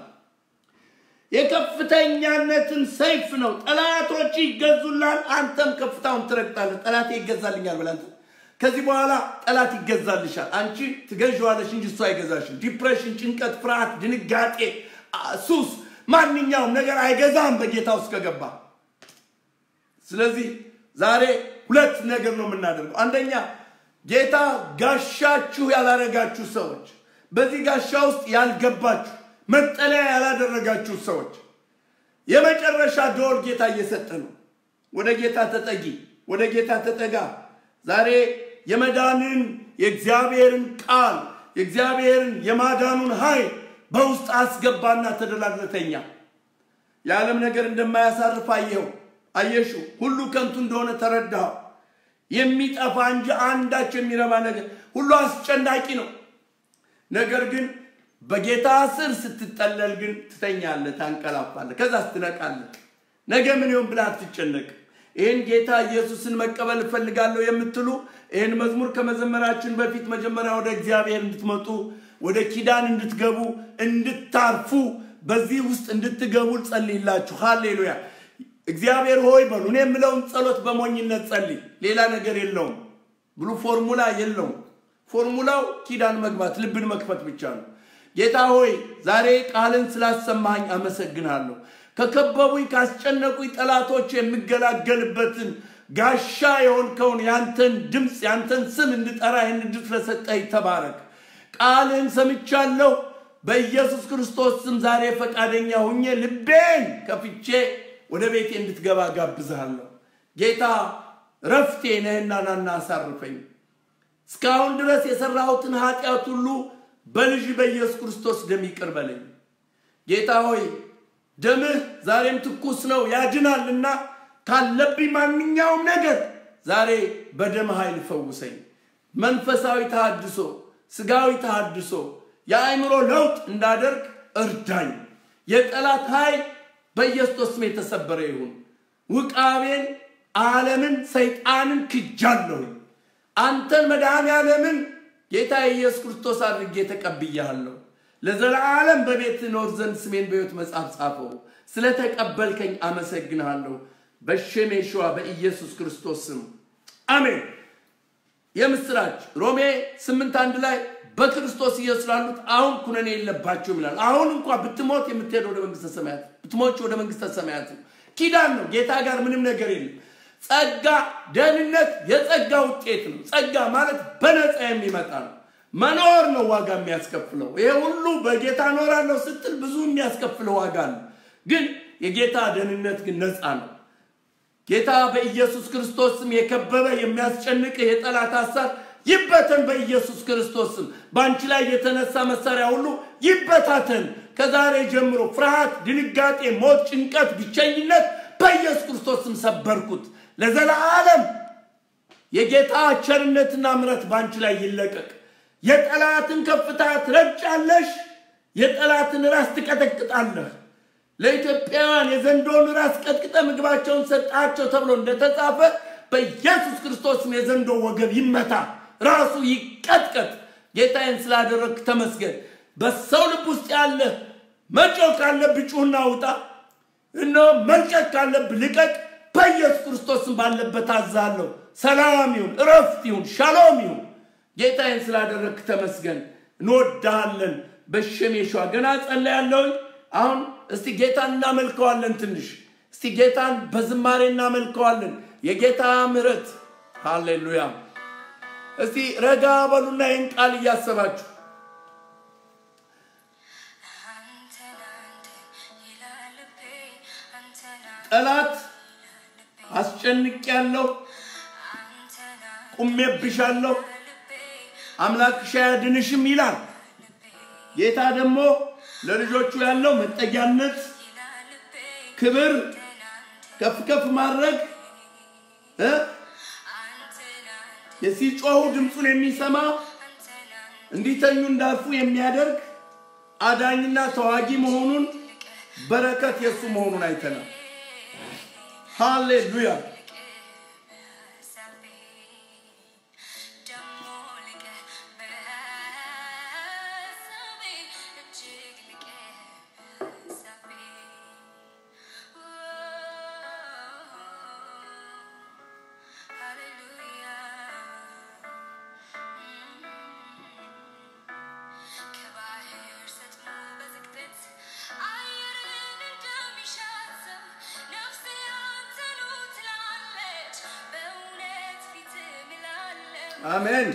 የከፍተኛነትን ሰይፍ ነው። ጠላቶች ይገዙላል፣ አንተም ከፍታውን ትረግጣለህ። ጠላቴ ይገዛልኛል ብለህ አንተ ከዚህ በኋላ ጠላት ይገዛልሻል። አንቺ ትገዣዋለሽ እንጂ እሱ አይገዛሽም። ዲፕሬሽን፣ ጭንቀት፣ ፍርሃት፣ ድንጋጤ፣ ሱስ፣ ማንኛውም ነገር አይገዛም በጌታ ውስጥ ከገባ። ስለዚህ ዛሬ ሁለት ነገር ነው የምናደርገው። አንደኛ ጌታ ጋሻችሁ ያላረጋችሁ ሰዎች፣ በዚህ ጋሻ ውስጥ ያልገባችሁ መጠለያ ያላደረጋችሁ ሰዎች የመጨረሻ ደወል ጌታ እየሰጠ ነው። ወደ ጌታ ተጠጊ፣ ወደ ጌታ ተጠጋ። ዛሬ የመዳንን የእግዚአብሔርን ቃል የእግዚአብሔርን የማዳኑን ኃይል በውስጥ አስገባና ተደላድለተኛ የዓለም ነገር እንደማያሳርፍ አየኸው፣ አየሽው። ሁሉ ከንቱ እንደሆነ ተረዳኸው። የሚጠፋ እንጂ አንዳች የሚረባ ነገር ሁሉ አስጨናቂ ነው። ነገር ግን በጌታ ስር ስትጠለል ግን ትተኛለህ፣ ታንቀላፋለህ፣ ከዛ ትነቃለህ። ነገ ምን ይሆን ብለህ አትጨነቅም። ይህን ጌታ ኢየሱስን መቀበል እፈልጋለሁ የምትሉ ይህን መዝሙር ከመዘመራችን በፊት መጀመሪያ ወደ እግዚአብሔር እንድትመጡ ወደ ኪዳን እንድትገቡ እንድታርፉ በዚህ ውስጥ እንድትገቡ ጸልይላችሁ። ሃሌሉያ። እግዚአብሔር ሆይ በሉ። እኔ የምለውን ጸሎት በሞኝነት ጸልይ። ሌላ ነገር የለውም ብሉ ፎርሙላ የለውም። ፎርሙላው ኪዳን መግባት ልብን መክፈት ብቻ ነው። ጌታ ሆይ ዛሬ ቃልን ስላሰማኝ አመሰግናለሁ። ከከበቡኝ ካስጨነቁኝ ጠላቶች የምገላገልበትን ጋሻ የሆንከውን ያንተን ድምፅ ያንተን ስም እንድጠራ ይህን ዕድል ስለሰጠኝ ተባረክ። ቃልን ሰምቻለሁ። በኢየሱስ ክርስቶስ ስም ዛሬ ፈቃደኛ ሁኜ ልቤን ከፍቼ ወደ ቤቴ እንድትገባ ጋብዝሃለሁ። ጌታ ረፍቴ ነህና ናና አሳርፈኝ። እስካሁን ድረስ የሰራሁትን ኃጢአት ሁሉ በልጅ በኢየሱስ ክርስቶስ ደም ይቅር በለኝ። ጌታ ሆይ ደምህ ዛሬም ትኩስ ነው ያድናልና ካለብኝ ማንኛውም ነገር ዛሬ በደም ኃይል ፈውሰኝ። መንፈሳዊ ተሃድሶ፣ ስጋዊ ተሃድሶ፣ የአእምሮ ለውጥ እንዳደርግ እርዳኝ። የጠላት ኃይል በኢየሱስ ስም የተሰበረ ይሁን። ውቃቤን፣ ዓለምን፣ ሰይጣንን ክጃለሁኝ። አንተን መድኃኔ ዓለምን ጌታ የኢየሱስ ክርስቶስ አድርጌ ተቀብያለሁ። ለዘላለም በቤት ኖር ዘንድ ስሜን በሕይወት መጽሐፍ ጻፈው። ስለተቀበልከኝ አመሰግንሃለሁ። በሸሜ ሸዋ በኢየሱስ ክርስቶስ ስም አሜን። የምስራች ሮሜ ስምንት አንድ ላይ በክርስቶስ ኢየሱስ ላሉት አሁን ኩነኔ የለባቸውም ይላል። አሁን እንኳ ብትሞት የምትሄድ ወደ መንግስተ ሰማያት ብትሞች ወደ መንግስተ ሰማያት ነው። ኪዳን ነው። ጌታ ጋር ምንም ነገር የለም። ጸጋ፣ ደህንነት የጸጋ ውጤት ነው። ጸጋ ማለት በነፃ የሚመጣ ነው። መኖር ነው ዋጋ የሚያስከፍለው። ይሄ ሁሉ በጌታ እኖራለሁ ስትል ብዙ የሚያስከፍለው ዋጋ ነው። ግን የጌታ ደህንነት ግን ነፃ ነው። ጌታ በኢየሱስ ክርስቶስ ስም የከበበ የሚያስጨንቅህ የጠላት ሀሳብ ይበተን። በኢየሱስ ክርስቶስ ስም በአንቺ ላይ የተነሳ መሳሪያ ሁሉ ይበታተን። ከዛሬ ጀምሮ ፍርሃት፣ ድንጋጤ፣ ሞት፣ ጭንቀት፣ ብቸኝነት በኢየሱስ ክርስቶስ ስም ሰበርኩት። ለዘላለም የጌታ ቸርነትና ምሕረት በአንቺ ላይ ይለቀቅ። የጠላትን ከፍታ ትረግጫለሽ፣ የጠላትን ራስ ትቀጠቅጣለህ። ለኢትዮጵያውያን የዘንዶውን ራስ ቀጥቅጠ ምግባቸውን ሰጣቸው ተብሎ እንደተጻፈ በኢየሱስ ክርስቶስም የዘንዶ ወገብ ይመታ፣ ራሱ ይቀጥቀጥ። ጌታዬን ስላደረግክ ተመስገን። በሰው ልብ ውስጥ ያለ መጮህ ካለብህ ጩህና ውጣ። እነሆ መልቀቅ ካለብህ ልቀቅ። በኢየሱስ ክርስቶስም ባለበት አዛለሁ። ሰላም ይሁን፣ እረፍት ይሁን፣ ሻሎም ይሁን። ጌታዬን ስላደረግክ ተመስገን። እንወድሃለን። በሸም የሸዋ ገና ጸለያለሁኝ። አሁን እስቲ ጌታን እናመልከዋለን። ትንሽ እስቲ ጌታን በዝማሬ እናመልከዋለን። የጌታ ምሕረት ሃሌሉያ። እስቲ ረጋ በሉና ይህን ቃል እያሰባችሁ ጠላት አስጨንቅ ያለው ቁሜብሻለሁ፣ አምላክሽ አያድንሽም ይላል። ጌታ ደግሞ ለልጆቹ ያለው መጠጊያነት፣ ክብር፣ ከፍ ከፍ ማድረግ እ የሲጮሁ ድምፁን የሚሰማ እንዲተኙ እንዳርፉ የሚያደርግ አዳኝና ተዋጊ መሆኑን በረከት የእሱ መሆኑን አይተናል። ሃሌሉያ። አሜን።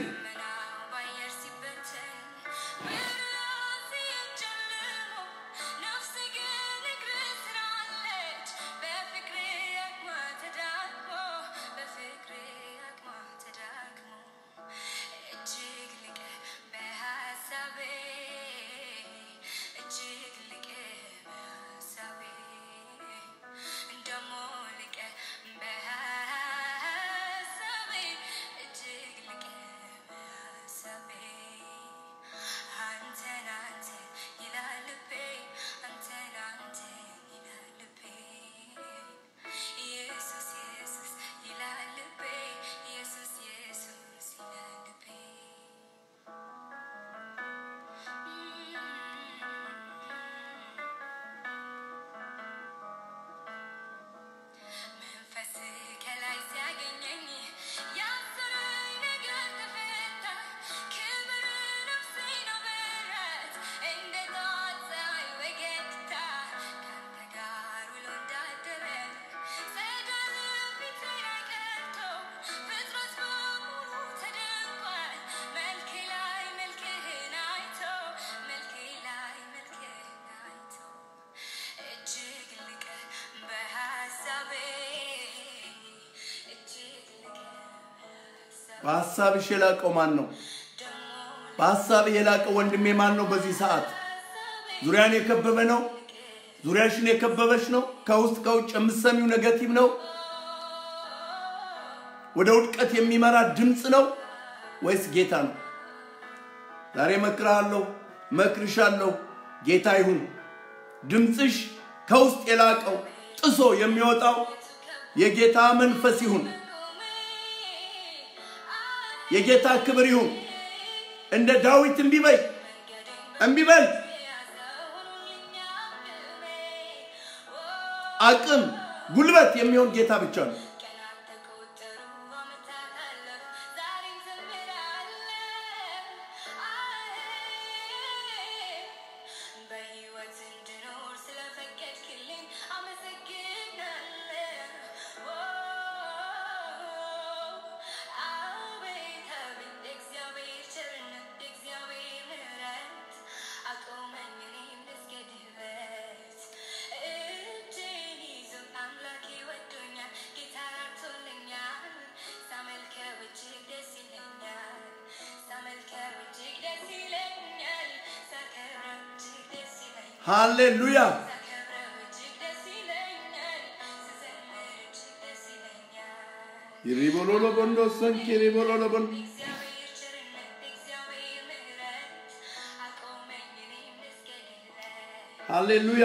በሀሳብሽ የላቀው ማን ነው? በሀሳብህ የላቀው ወንድሜ ማን ነው? በዚህ ሰዓት ዙሪያን የከበበ ነው። ዙሪያሽን የከበበች ነው። ከውስጥ ከውጭ የምትሰሚው ነገቲቭ ነው። ወደ ውድቀት የሚመራ ድምፅ ነው ወይስ ጌታ ነው? ዛሬ መክርሃለሁ፣ መክርሻለሁ። ጌታ ይሁን ድምፅሽ ከውስጥ የላቀው ጥሶ የሚወጣው የጌታ መንፈስ ይሁን። የጌታ ክብር ይሁን። እንደ ዳዊት እምቢ በይ እምቢ በል። አቅም ጉልበት የሚሆን ጌታ ብቻ ነው። ሃሌሉያ ይሪቦሎሎ ቦንዶሰን ኪሪቦሎሎ ቦን ሃሌሉያ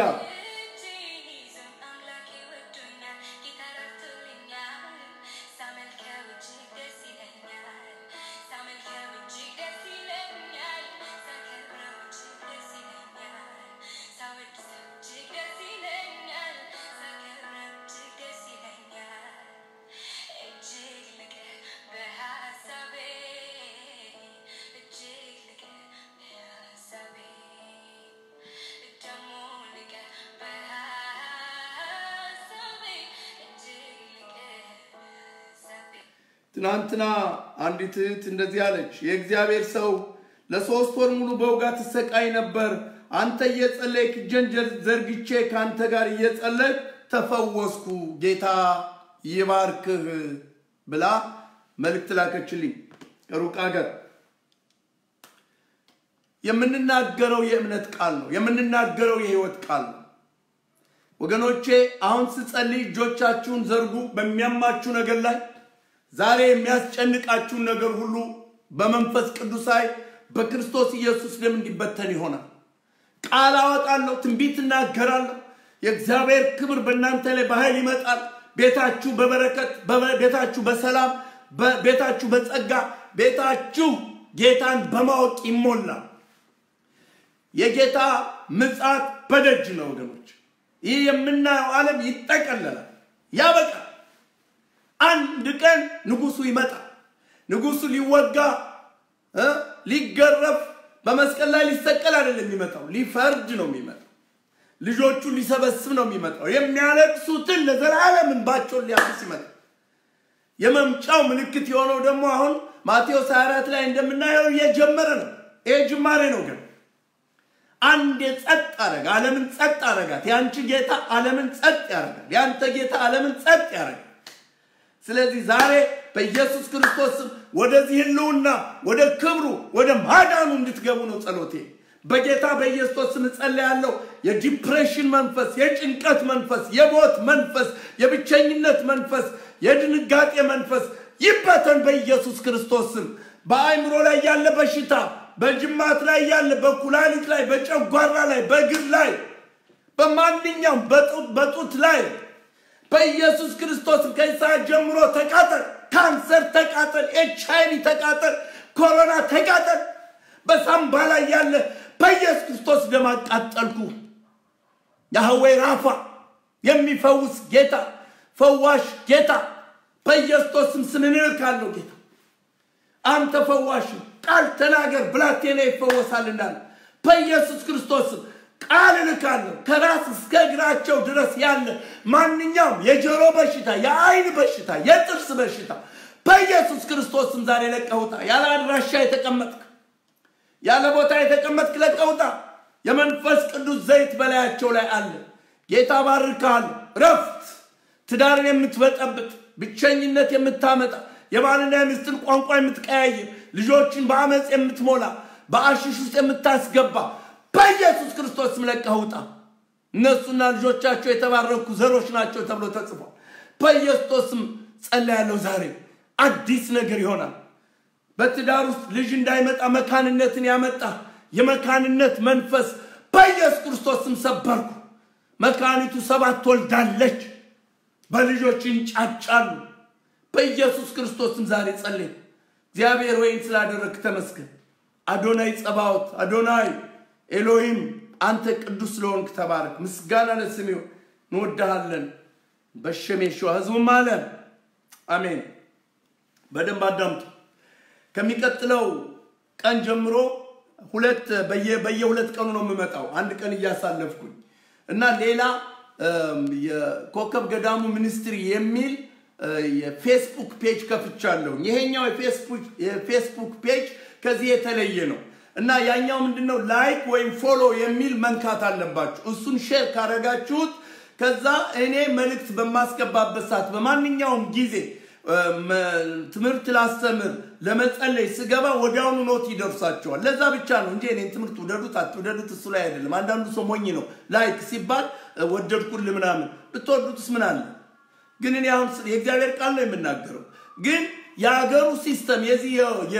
ትናንትና አንዲት እህት እንደዚህ አለች። የእግዚአብሔር ሰው ለሶስት ወር ሙሉ በውጋት ትሰቃይ ነበር። አንተ እየጸለይክ እጄን ዘርግቼ ከአንተ ጋር እየጸለይክ ተፈወስኩ፣ ጌታ ይባርክህ ብላ መልእክት ላከችልኝ ከሩቅ ሀገር። የምንናገረው የእምነት ቃል ነው። የምንናገረው የህይወት ቃል ነው። ወገኖቼ አሁን ስጸልይ እጆቻችሁን ዘርጉ በሚያማችሁ ነገር ላይ ዛሬ የሚያስጨንቃችሁን ነገር ሁሉ በመንፈስ ቅዱሳይ በክርስቶስ ኢየሱስ ደም እንዲበተን ይሆናል። ቃል አወጣለሁ፣ ትንቢት እናገራለሁ። የእግዚአብሔር ክብር በእናንተ ላይ በኃይል ይመጣል። ቤታችሁ በበረከት፣ ቤታችሁ በሰላም፣ ቤታችሁ በጸጋ፣ ቤታችሁ ጌታን በማወቅ ይሞላል። የጌታ ምጽአት በደጅ ነው ወገኖች። ይህ የምናየው ዓለም ይጠቀለላል፣ ያበቃል። አንድ ቀን ንጉሱ ይመጣል። ንጉሱ ሊወጋ ሊገረፍ በመስቀል ላይ ሊሰቀል አይደለም የሚመጣው፣ ሊፈርድ ነው የሚመጣው። ልጆቹን ሊሰበስብ ነው የሚመጣው። የሚያለቅሱትን ለዘላለም እንባቸውን ሊያብስ ይመጣል። የመምጫው ምልክት የሆነው ደግሞ አሁን ማቴዎስ 24 ላይ እንደምናየው እየጀመረ ነው። ይሄ ጅማሬ ነው ግን አንድ ጸጥ አረጋ፣ ዓለምን ጸጥ አረጋት። የአንቺ ጌታ ዓለምን ጸጥ ያረጋል። የአንተ ጌታ ዓለምን ጸጥ ያረጋል። ስለዚህ ዛሬ በኢየሱስ ክርስቶስ ወደዚህ ህልውና ወደ ክብሩ ወደ ማዳኑ እንድትገቡ ነው ጸሎቴ። በጌታ በኢየሱስ ስም እጸልያለሁ። የዲፕሬሽን መንፈስ፣ የጭንቀት መንፈስ፣ የሞት መንፈስ፣ የብቸኝነት መንፈስ፣ የድንጋጤ መንፈስ ይበተን በኢየሱስ ክርስቶስ ስም። በአእምሮ ላይ ያለ በሽታ፣ በጅማት ላይ ያለ፣ በኩላሊት ላይ፣ በጨጓራ ላይ፣ በእግር ላይ፣ በማንኛውም በጡት ላይ በኢየሱስ ክርስቶስ ከሰዓት ጀምሮ ተቃጠል። ካንሰር ተቃጠል። ኤች አይቪ ተቃጠል። ኮሮና ተቃጠል። በሳምባ ላይ ያለ በኢየሱስ ክርስቶስ ደም አቃጠልኩ። ያህዌ ራፋ የሚፈውስ ጌታ፣ ፈዋሽ ጌታ በኢየሱስ ስም ስም እንልካለሁ። ጌታ አንተ ፈዋሽ ቃል ተናገር፣ ብላቴና ይፈወሳል እንዳለ በኢየሱስ ክርስቶስ ስም ቃል እልካለሁ። ከራስ እስከ እግራቸው ድረስ ያለ ማንኛውም የጆሮ በሽታ፣ የአይን በሽታ፣ የጥርስ በሽታ በኢየሱስ ክርስቶስም ዛሬ ለቀውጣ። ያለ አድራሻ የተቀመጥክ ያለ ቦታ የተቀመጥክ ለቀውጣ። የመንፈስ ቅዱስ ዘይት በላያቸው ላይ አለ። ጌታ ባርካል። ረፍት ትዳርን የምትበጠብጥ ብቸኝነት የምታመጣ የባልና የሚስትን ቋንቋ የምትቀያይር ልጆችን በአመፅ የምትሞላ በአሽሽ ውስጥ የምታስገባ በኢየሱስ ክርስቶስ ስም ለቀህ ውጣ። እነሱና ልጆቻቸው የተባረኩ ዘሮች ናቸው ተብሎ ተጽፏል። በኢየሱስ ስም ጸልያለሁ። ዛሬ አዲስ ነገር ይሆናል። በትዳር ውስጥ ልጅ እንዳይመጣ መካንነትን ያመጣ የመካንነት መንፈስ በኢየሱስ ክርስቶስ ስም ሰበርኩ። መካኒቱ ሰባት ትወልዳለች፣ በልጆች ይንጫጫሉ። በኢየሱስ ክርስቶስ ስም ዛሬ ጸልይ። እግዚአብሔር ወይን ስላደረግ ተመስገን። አዶናይ ጸባዖት አዶናይ ኤሎሂም አንተ ቅዱስ ስለሆንክ ተባረክ። ምስጋና ለስም ይሁን። እንወድሃለን። በሸሜሸዋ ህዝቡም አለ አሜን። በደንብ አዳምጡ። ከሚቀጥለው ቀን ጀምሮ ሁለት በየሁለት ቀኑ ነው የምመጣው፣ አንድ ቀን እያሳለፍኩኝ እና ሌላ የኮከብ ገዳሙ ሚኒስትሪ የሚል የፌስቡክ ፔጅ ከፍቻለሁ። ይሄኛው የፌስቡክ ፔጅ ከዚህ የተለየ ነው እና ያኛው ምንድነው ላይክ ወይም ፎሎ የሚል መንካት አለባችሁ። እሱን ሼር ካረጋችሁት ከዛ እኔ መልእክት በማስገባበት ሰዓት በማንኛውም ጊዜ ትምህርት ላስተምር ለመጸለይ ስገባ ወዲያውኑ ኖት ይደርሳቸዋል። ለዛ ብቻ ነው እንጂ እኔን ትምህርት ውደዱት አትውደዱት እሱ ላይ አይደለም። አንዳንዱ ሰው ሞኝ ነው። ላይክ ሲባል ወደድኩል ምናምን ብትወዱትስ ምን አለ? ግን እኔ አሁን የእግዚአብሔር ቃል ነው የምናገረው። ግን የሀገሩ ሲስተም የዚህ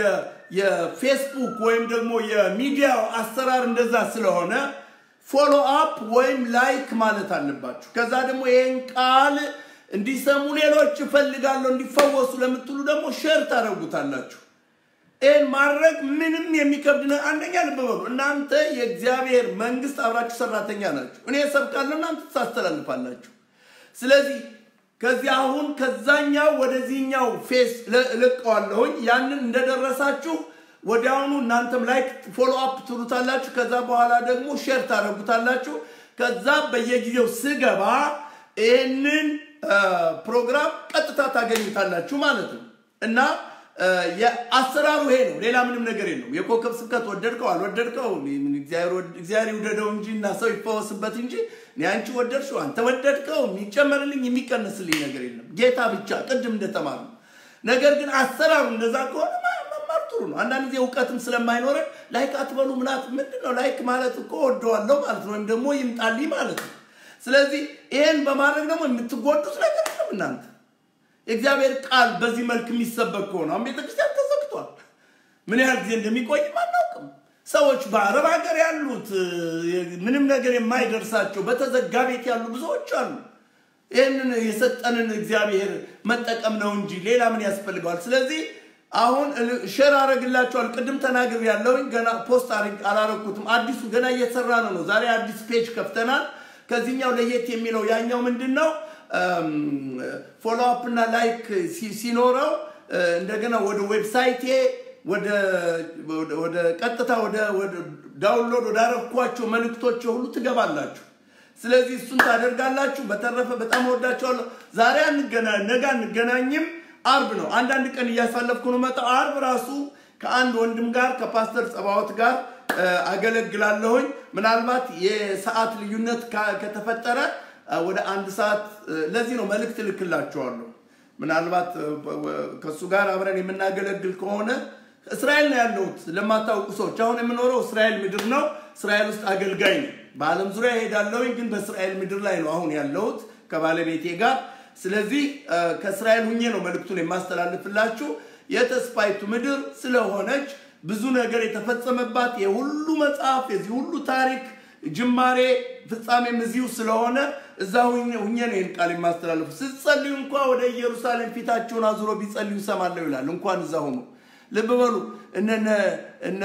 የፌስቡክ ወይም ደግሞ የሚዲያው አሰራር እንደዛ ስለሆነ ፎሎ አፕ ወይም ላይክ ማለት አለባችሁ። ከዛ ደግሞ ይህን ቃል እንዲሰሙ ሌሎች እፈልጋለሁ እንዲፈወሱ ለምትሉ ደግሞ ሼር ታደርጉታላችሁ። ይህን ማድረግ ምንም የሚከብድ ነው። አንደኛ ልብ በሉ፣ እናንተ የእግዚአብሔር መንግስት አብራችሁ ሰራተኛ ናችሁ። እኔ እሰብካለሁ፣ እናንተ ታስተላልፋላችሁ። ስለዚህ ከዚህ አሁን ከዛኛው ወደዚህኛው ፌስ እለቀዋለሁኝ። ያንን እንደደረሳችሁ ወዲያውኑ እናንተም ላይክ ፎሎ አፕ ትሉታላችሁ። ከዛ በኋላ ደግሞ ሼር ታደርጉታላችሁ። ከዛ በየጊዜው ስገባ ይህንን ፕሮግራም ቀጥታ ታገኙታላችሁ ማለት ነው እና አሰራሩ ይሄ ነው። ሌላ ምንም ነገር የለውም። የኮከብ ስብከት ወደድከው አልወደድከው እግዚአብሔር ይውደደው እንጂ እና ሰው ይፈወስበት እንጂ እኔ አንቺ ወደድሽው አንተ ወደድከው የሚጨመርልኝ የሚቀንስልኝ ነገር የለም። ጌታ ብቻ ቅድም እንደተማር ነው። ነገር ግን አሰራሩ እንደዛ ከሆነ መማር ጥሩ ነው። አንዳንድ ጊዜ እውቀትም ስለማይኖረን ላይክ አትበሉ ምናት ምንድን ነው ላይክ ማለት እኮ ወደዋለሁ ማለት ነው፣ ወይም ደግሞ ይምጣልኝ ማለት ነው። ስለዚህ ይህን በማድረግ ደግሞ የምትጎዱት ነገር የለም እናንተ የእግዚአብሔር ቃል በዚህ መልክ የሚሰበክ ከሆነ አሁን ቤተክርስቲያን ተዘግቷል። ምን ያህል ጊዜ እንደሚቆይም አናውቅም። ሰዎች በአረብ ሀገር ያሉት ምንም ነገር የማይደርሳቸው በተዘጋ ቤት ያሉ ብዙዎች አሉ። ይህንን የሰጠንን እግዚአብሔር መጠቀም ነው እንጂ ሌላ ምን ያስፈልገዋል? ስለዚህ አሁን ሼር አረግላቸዋል። ቅድም ተናግር ያለውኝ ገና ፖስት አላረኩትም። አዲሱ ገና እየሰራ ነው ነው። ዛሬ አዲስ ፔጅ ከፍተናል። ከዚህኛው ለየት የሚለው ያኛው ምንድን ነው? ፎሎ አፕ እና ላይክ ሲኖረው እንደገና ወደ ዌብሳይቴ ወደ ቀጥታ ወደ ዳውንሎድ ወዳረኳቸው መልእክቶች ሁሉ ትገባላችሁ። ስለዚህ እሱን ታደርጋላችሁ። በተረፈ በጣም ወዳቸዋለሁ። ዛሬ አንገናኝ፣ ነገ አንገናኝም። አርብ ነው። አንዳንድ ቀን እያሳለፍኩ ነው መጣው። አርብ ራሱ ከአንድ ወንድም ጋር ከፓስተር ጸባዖት ጋር አገለግላለሁኝ። ምናልባት የሰዓት ልዩነት ከተፈጠረ ወደ አንድ ሰዓት ለዚህ ነው መልእክት እልክላቸዋለሁ። ምናልባት ከእሱ ጋር አብረን የምናገለግል ከሆነ እስራኤል ነው ያለሁት። ለማታውቁ ሰዎች አሁን የምኖረው እስራኤል ምድር ነው። እስራኤል ውስጥ አገልጋይ ነው። በዓለም ዙሪያ እሄዳለሁኝ፣ ግን በእስራኤል ምድር ላይ ነው አሁን ያለሁት ከባለቤቴ ጋር። ስለዚህ ከእስራኤል ሁኜ ነው መልእክቱን የማስተላልፍላችሁ። የተስፋይቱ ምድር ስለሆነች ብዙ ነገር የተፈጸመባት የሁሉ መጽሐፍ የዚህ ሁሉ ታሪክ ጅማሬ ፍጻሜም እዚሁ ስለሆነ እዛ ሁኜ ነው ይህን ቃል የማስተላለፉ። ስትጸልዩ እንኳ ወደ ኢየሩሳሌም ፊታቸውን አዙሮ ቢጸልዩ ሰማለሁ ይላል። እንኳን እዛ ሆኖ ልብ በሉ እነ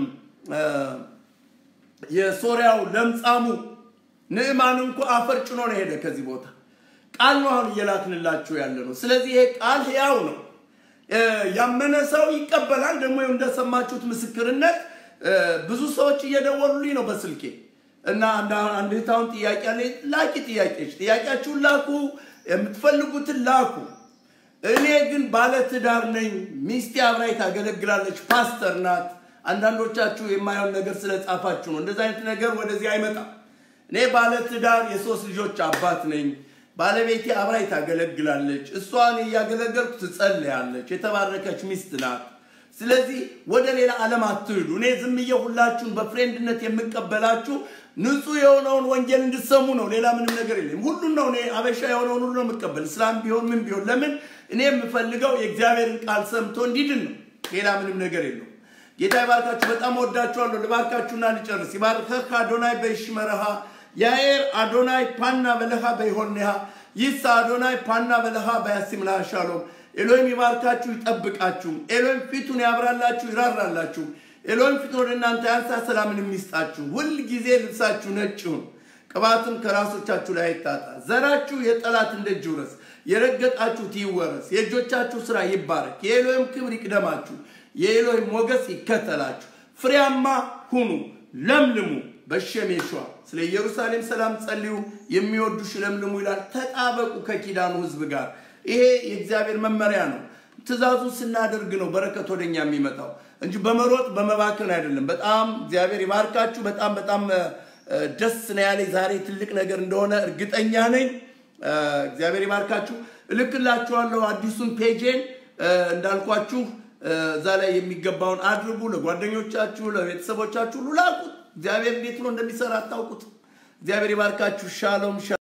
የሶሪያው ለምጻሙ ንዕማን እንኳ አፈር ጭኖ ነው ሄደ ከዚህ ቦታ። ቃል ነው አሁን እየላክንላችሁ ያለ ነው። ስለዚህ ይሄ ቃል ሕያው ነው። ያመነ ሰው ይቀበላል። ደግሞ እንደሰማችሁት ምስክርነት ብዙ ሰዎች እየደወሉልኝ ነው በስልኬ እና አንድ እህታውን ጥያቄ አለ። ላኪ ጥያቄዎች፣ ጥያቄያችሁን ላኩ፣ የምትፈልጉትን ላኩ። እኔ ግን ባለትዳር ነኝ፣ ሚስቴ አብራኝ ታገለግላለች፣ ፓስተር ናት። አንዳንዶቻችሁ የማየውን ነገር ስለጻፋችሁ ነው። እንደዚህ አይነት ነገር ወደዚህ አይመጣም። እኔ ባለትዳር የሶስት ልጆች አባት ነኝ። ባለቤቴ አብራኝ ታገለግላለች። እሷን እያገለገልኩ ትጸልያለች። የተባረከች ሚስት ናት። ስለዚህ ወደ ሌላ ዓለም አትሂዱ። እኔ ዝም ብዬ ሁላችሁን በፍሬንድነት የምቀበላችሁ ንጹህ የሆነውን ወንጌል እንድሰሙ ነው። ሌላ ምንም ነገር የለም። ሁሉን ነው እኔ አበሻ የሆነውን ሁሉ ነው የምቀበል፣ እስላም ቢሆን ምን ቢሆን። ለምን እኔ የምፈልገው የእግዚአብሔርን ቃል ሰምቶ እንዲድን ነው። ሌላ ምንም ነገር የለው። ጌታ ይባርካችሁ። በጣም ወዳችኋለሁ። ልባርካችሁና ልጨርስ። ይባርከህ አዶናይ በይሽመረሃ ያኤር አዶናይ ፓና በለሃ በይሆንሃ ይሳ አዶናይ ፓና በለሃ በያሲምልሃ ሻሎም ኤሎይም ይባርካችሁ ይጠብቃችሁ። ኤሎይም ፊቱን ያብራላችሁ ይራራላችሁ። ኤሎይም ፊቱን ወደ እናንተ ያንሳ ሰላምን የሚስጣችሁ። ሁል ጊዜ ልብሳችሁ ነጭ ይሁን፣ ቅባትም ከራሶቻችሁ ላይ አይታጣ። ዘራችሁ የጠላት ደጅ ይውረስ፣ የረገጣችሁት ይወረስ። የእጆቻችሁ ስራ ይባረክ። የኤሎይም ክብር ይቅደማችሁ፣ የኤሎይም ሞገስ ይከተላችሁ። ፍሬያማ ሁኑ፣ ለምልሙ በሸሜሿ ስለ ኢየሩሳሌም ሰላም ጸልዩ፣ የሚወዱሽ ለምልሙ ይላል። ተጣበቁ ከኪዳኑ ህዝብ ጋር ይሄ የእግዚአብሔር መመሪያ ነው። ትእዛዙ ስናደርግ ነው በረከት ወደኛ የሚመጣው እንጂ በመሮጥ በመባከን አይደለም። በጣም እግዚአብሔር ይባርካችሁ። በጣም በጣም ደስ ነው ያለኝ ዛሬ ትልቅ ነገር እንደሆነ እርግጠኛ ነኝ። እግዚአብሔር ይባርካችሁ። እልክላችኋለሁ አዲሱን ፔጄን እንዳልኳችሁ እዛ ላይ የሚገባውን አድርጉ። ለጓደኞቻችሁ፣ ለቤተሰቦቻችሁ ሁሉ ላኩት። እግዚአብሔር እንዴት ነው እንደሚሰራ አታውቁት። እግዚአብሔር ይባርካችሁ። ሻሎም